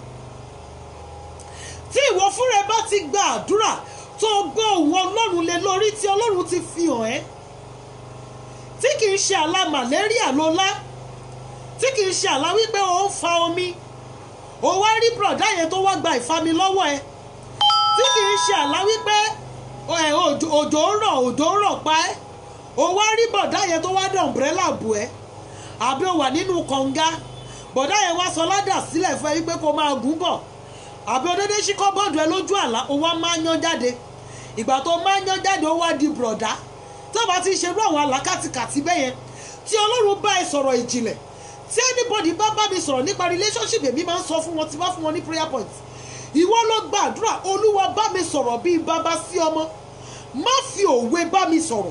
tí ìwọ fúnra ẹ bá ti gba àdúrà tó gbọ́ ohun ọlọ́run lé lórí tí ọlọ́run ti fi hàn ẹ́ tí kì í ṣe àlá màlẹ́ríà ló lá tí kì í ṣe àlá wípé ó ń fa omi ó wá rí bùrọ̀dá yẹn tó wá gba ìfami lọ́wọ́ ẹ tí kì í ṣe àlá wípé ẹ, òjò òjò ń rọ̀ òjò ń rọ̀ pa ẹ́ ó wá rí bọ̀dá yẹn tó wá dé ọ̀mbrẹ́là bù ẹ́ àbí ó wà nínú kànga bọ̀dá yẹn wá sọ ládà sílẹ̀ fún ẹ wípé kó máa gùn bọ̀ àbí ó dédé ṣí kọ́bọ́ọ̀dù ẹ lójú àlá ó wá máa yan jáde ìgbà tó máa yan jáde ó wá di bùrọ̀dá tó bá ti ṣerú àwọn àlákàtìkàtì bẹ́ẹ̀ yẹn tí ọlọ́run bá ẹ sọ̀rọ̀ ìjìnlẹ̀ tí anybody bá bá mi sọ̀rọ̀ nípa relationship èmi máa ń sọ fún wọn tí bá fún wọn ní prayer point ìwọ ló gbàdúrà olúwa bá mi sọ̀rọ̀ bíi bàbá sí ọmọ má fi òwe bá mi sọ̀rọ̀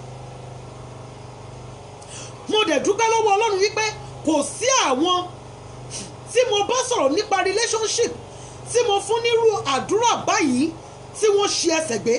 mo dẹ̀ dúpẹ́ lọ́wọ́ ọlọ́run wípé kò sí àwọn tí mo bá sọ̀rọ̀ nípa relationship tí mo fún nírú àdúrà báyìí tí wọ́n ṣe ẹsẹ̀ gbé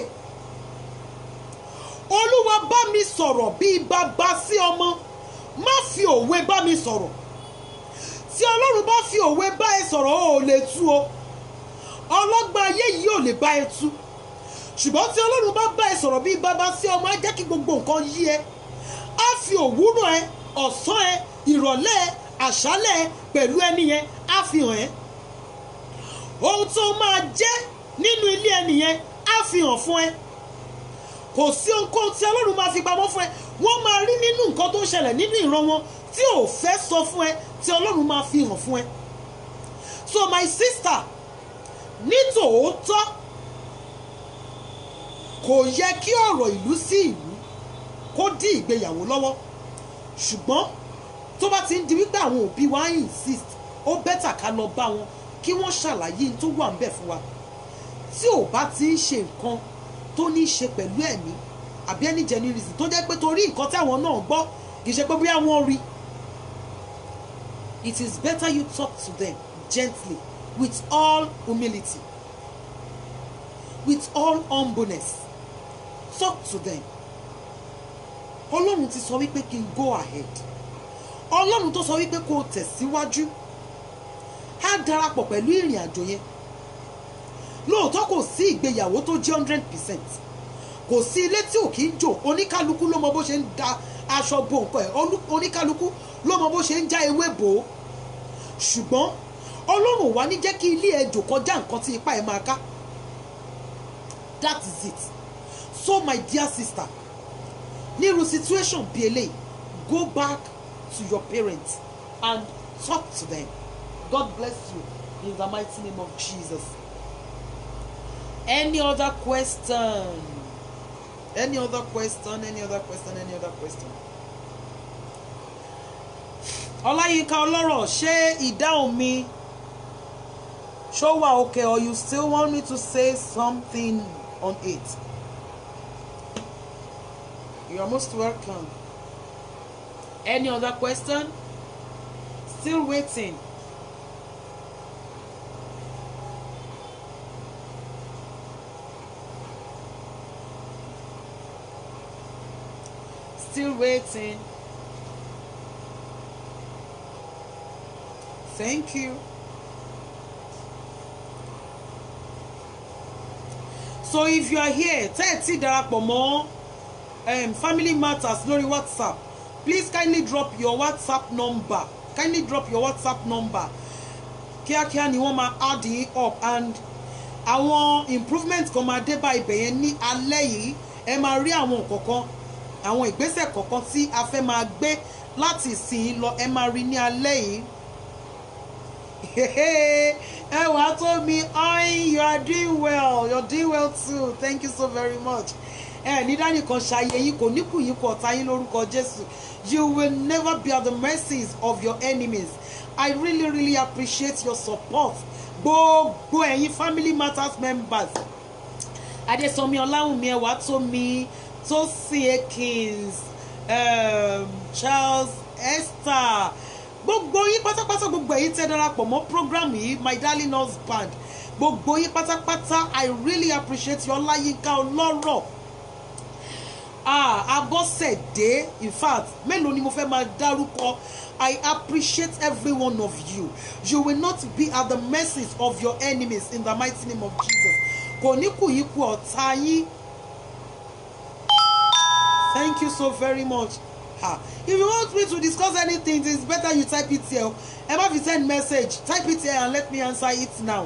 olúwa bá mi sọ̀rọ̀ bíi bàbá sí ọmọ má fi òwe bá mi sọ̀rọ̀ tí ọlọ́run bá fi òwe bá ẹ sọ̀rọ̀ o ò lè tú o ọlọ́gbọ́n ayé yìí ò lè bá ẹ tú ṣùgbọ́n tí ọlọ́run bá bá ẹ sọ̀rọ̀ bíi bàbá sí ọmọ á jẹ́ kí gbogbo nǹkan yí ẹ á fi òwúrọ̀ ẹ ọ̀sán ẹ ìrọ̀lẹ́ ẹ àṣálẹ́ ẹ pẹ̀lú ẹni yẹn á fi hàn ẹ́ ohun tó máa jẹ́ nínú ilé ẹni yẹn á fi hàn fún ẹ kò sí ohunkóhun tí ọlọ́run máa fi pamọ́ fún ẹ wọ́n máa rí nínú nǹkan tó ń ṣẹlẹ̀ nínú ìran wọn tí ò fẹ́ sọ fún ẹ tí ọlọ́run máa fi hàn fún ẹ so my sister ní tòótọ́ kò yẹ kí ọ̀rọ̀ ìlú sí ìlú kó dí ìgbéyàwó lọ́wọ́ ṣùgbọ́n tó bá ti ń di wípé àwọn òbí wa ń insist ó bẹ́tà ká lọ bá wọn kí wọ́n ṣàlàyé tó wà ń bẹ̀ fún wa tí ò bá ti ń ṣe nǹkan tó ní í ṣe pẹ̀lú ẹ̀mí àbí ẹni jẹ́ ní reason tó jẹ́ pé torí nǹkan táwọn náà gbọ́ kì í ṣe pé bóyá wọ́n rí it is better you talk to them gently with all humility with all humbleness talk to them ọlọ́run ti sọ wípé kí n go ahead ọlọ́run tó sọ wípé kó o tẹ̀síwájú á darapọ̀ pẹ̀lú ìrìn àjò yẹn lóòótọ́ kò sí ìgbéyàwó tó jẹ́ hundred percent kò sí ilé tí ò kí ń jò oníkálukú ló mọ bó ṣe ń da aṣọ bo nǹkan ẹ̀ olú- oníkálukú ló mọ bó ṣe ń já ewé bò ó ṣùgbọ́n ọlọ́run ò wá ní jẹ́ kí ilé ẹ̀ jò kọjá nǹkan tí ipá ẹ̀ máa ká that is it so my dear sister nírú situation bíi eléyìí go back to your parents and talk to them God bless you in the mighty name of Jesus. Any other question? Any other question? Any other question? Any other question? Ọláyínká ọlọ́rọ̀ ṣé ìdáhùn mi ṣó wà okay or you still want me to say something on it? You are most welcome. Any other question? Still waiting. Still waiting. Thank you. So if you are here, tẹ́ ẹ̀ tí darapọ̀ mọ́ um, family matters lórí WhatsApp, please kindly drop your WhatsApp number. Kindly drop your WhatsApp number. Kíákíá ni wọ́n máa add yín up and àwọn improvement kan máa dé bá ibẹ̀ yẹn ní alẹ́ yìí. Ẹ máa rí àwọn kọ̀ọ̀kan àwọn ìgbésẹ̀ kọ̀ọ̀kan tí a fẹ́ máa gbé láti ìsìn lọ ẹ máa rí ní alẹ́ yìí. ẹ wàá tó mi ọyìn you are doing well you are doing well too thank you so very much. ẹ ní dánìkan ṣayé yín kò ní kù yín kọ ọ̀tá yín lórúkọ Jésù you will never be at the mercies of your enemies I really really appreciate your support gbogbo ẹ̀yin family matters members adésanmi ọláwùmí ẹwà tómi tósìn ekins um, charles esther gbogbo yín pátápátá gbogbo ẹ̀yin tẹ́ darapọ̀ mọ́ program yìí my darling husband gbogbo yín pátápátá i really appreciate you ọláyínká ọlọ́rọ̀ ah abọ́sẹ̀dé in fact mélòó ni mo fẹ́ máa dárúkọ i appreciate every one of you you will not be at the mercy of your enemies in the mighty name of jesus kò ní kù yín kú ọ̀tá yín thank you so very much ah if you want me to discuss anything it's better you type it here ẹ má fi send message type it here and let me answer it now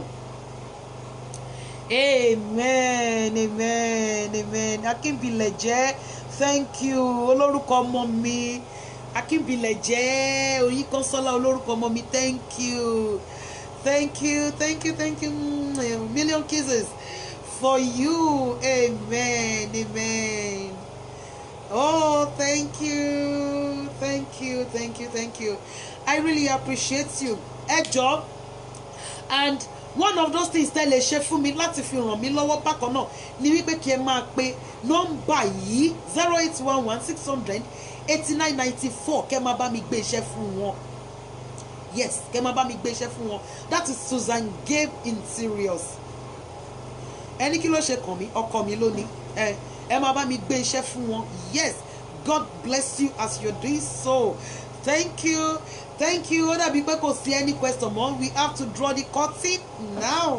amen amen amen akínbilẹ̀jẹ́ thank you olórúkọ ọmọ mi akínbilẹ̀jẹ́ oyinkanṣọ́lá olórúkọ ọmọ mi thank you thank you thank you thank you Mm, a million kisses for you amen amen oh thank you thank you thank you thank you i really appreciate you ẹ jọ̀ọ́ and one of those things tẹ́ lè ṣe fún mi láti fi ràn mí lọ́wọ́ bákan náà ni wípé kí ẹ máa pe nọ́mbà yìí zero eight one one six hundred eighty nine ninety four kẹ́ máa bá mi gbé iṣẹ́ fún wọn yes kẹ́ máa bá mi gbé iṣẹ́ fún wọn that is Susan Gabe Interiors ẹni kí ló ṣe kàn mí ọkọ mi lónìí ẹ ẹ máa bá mi gbé iṣẹ́ fún wọn yes God bless you as you're doing so thank you thank you ó dàbí pé kò sí any question mọ́ we have to draw the curtain now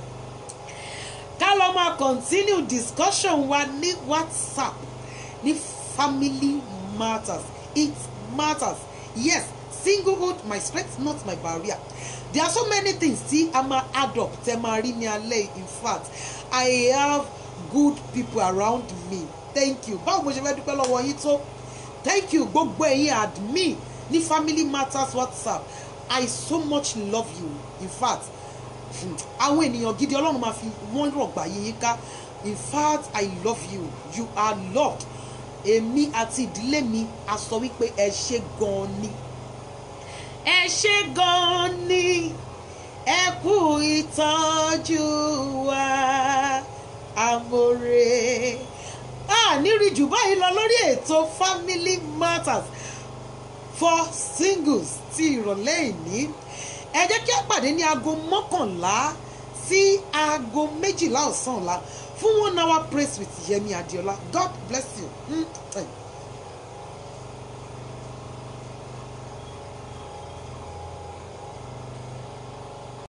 ká lọ máa continue discussion wa ní WhatsApp ní family matters it matters yes singlehood my strength not my barrier there are so many things tí a máa add up tẹ máa rí ní alẹ́ in fact I have good people around me thank you báwo mo ṣe fẹ́ dúpẹ́ lọ́wọ́ yín tó thank you gbogbo ẹ̀yin admin ní family matters whatsapp i so much love you in fact hmm, àwọn ènìyàn gidi ọlọ́run máa fi wọ́n rọ̀gbà yín yín ká in fact i love you you are loved èmi àti ìdílé mi a sọ wípé ẹ ṣe gan-an ni ẹ ṣe gan-an ni ẹ kú ìtọ́jú wa amore a nírí jù báyìí lọ lórí ètò family matters for singles ti ìrọ̀lẹ́ ìní ẹ jẹ́ kí a pàdé ní aago mọ́kànlá sí aago méjìlá ọ̀sán ọ̀la fún one hour praise with Yemi Adiola God bless you. Mm.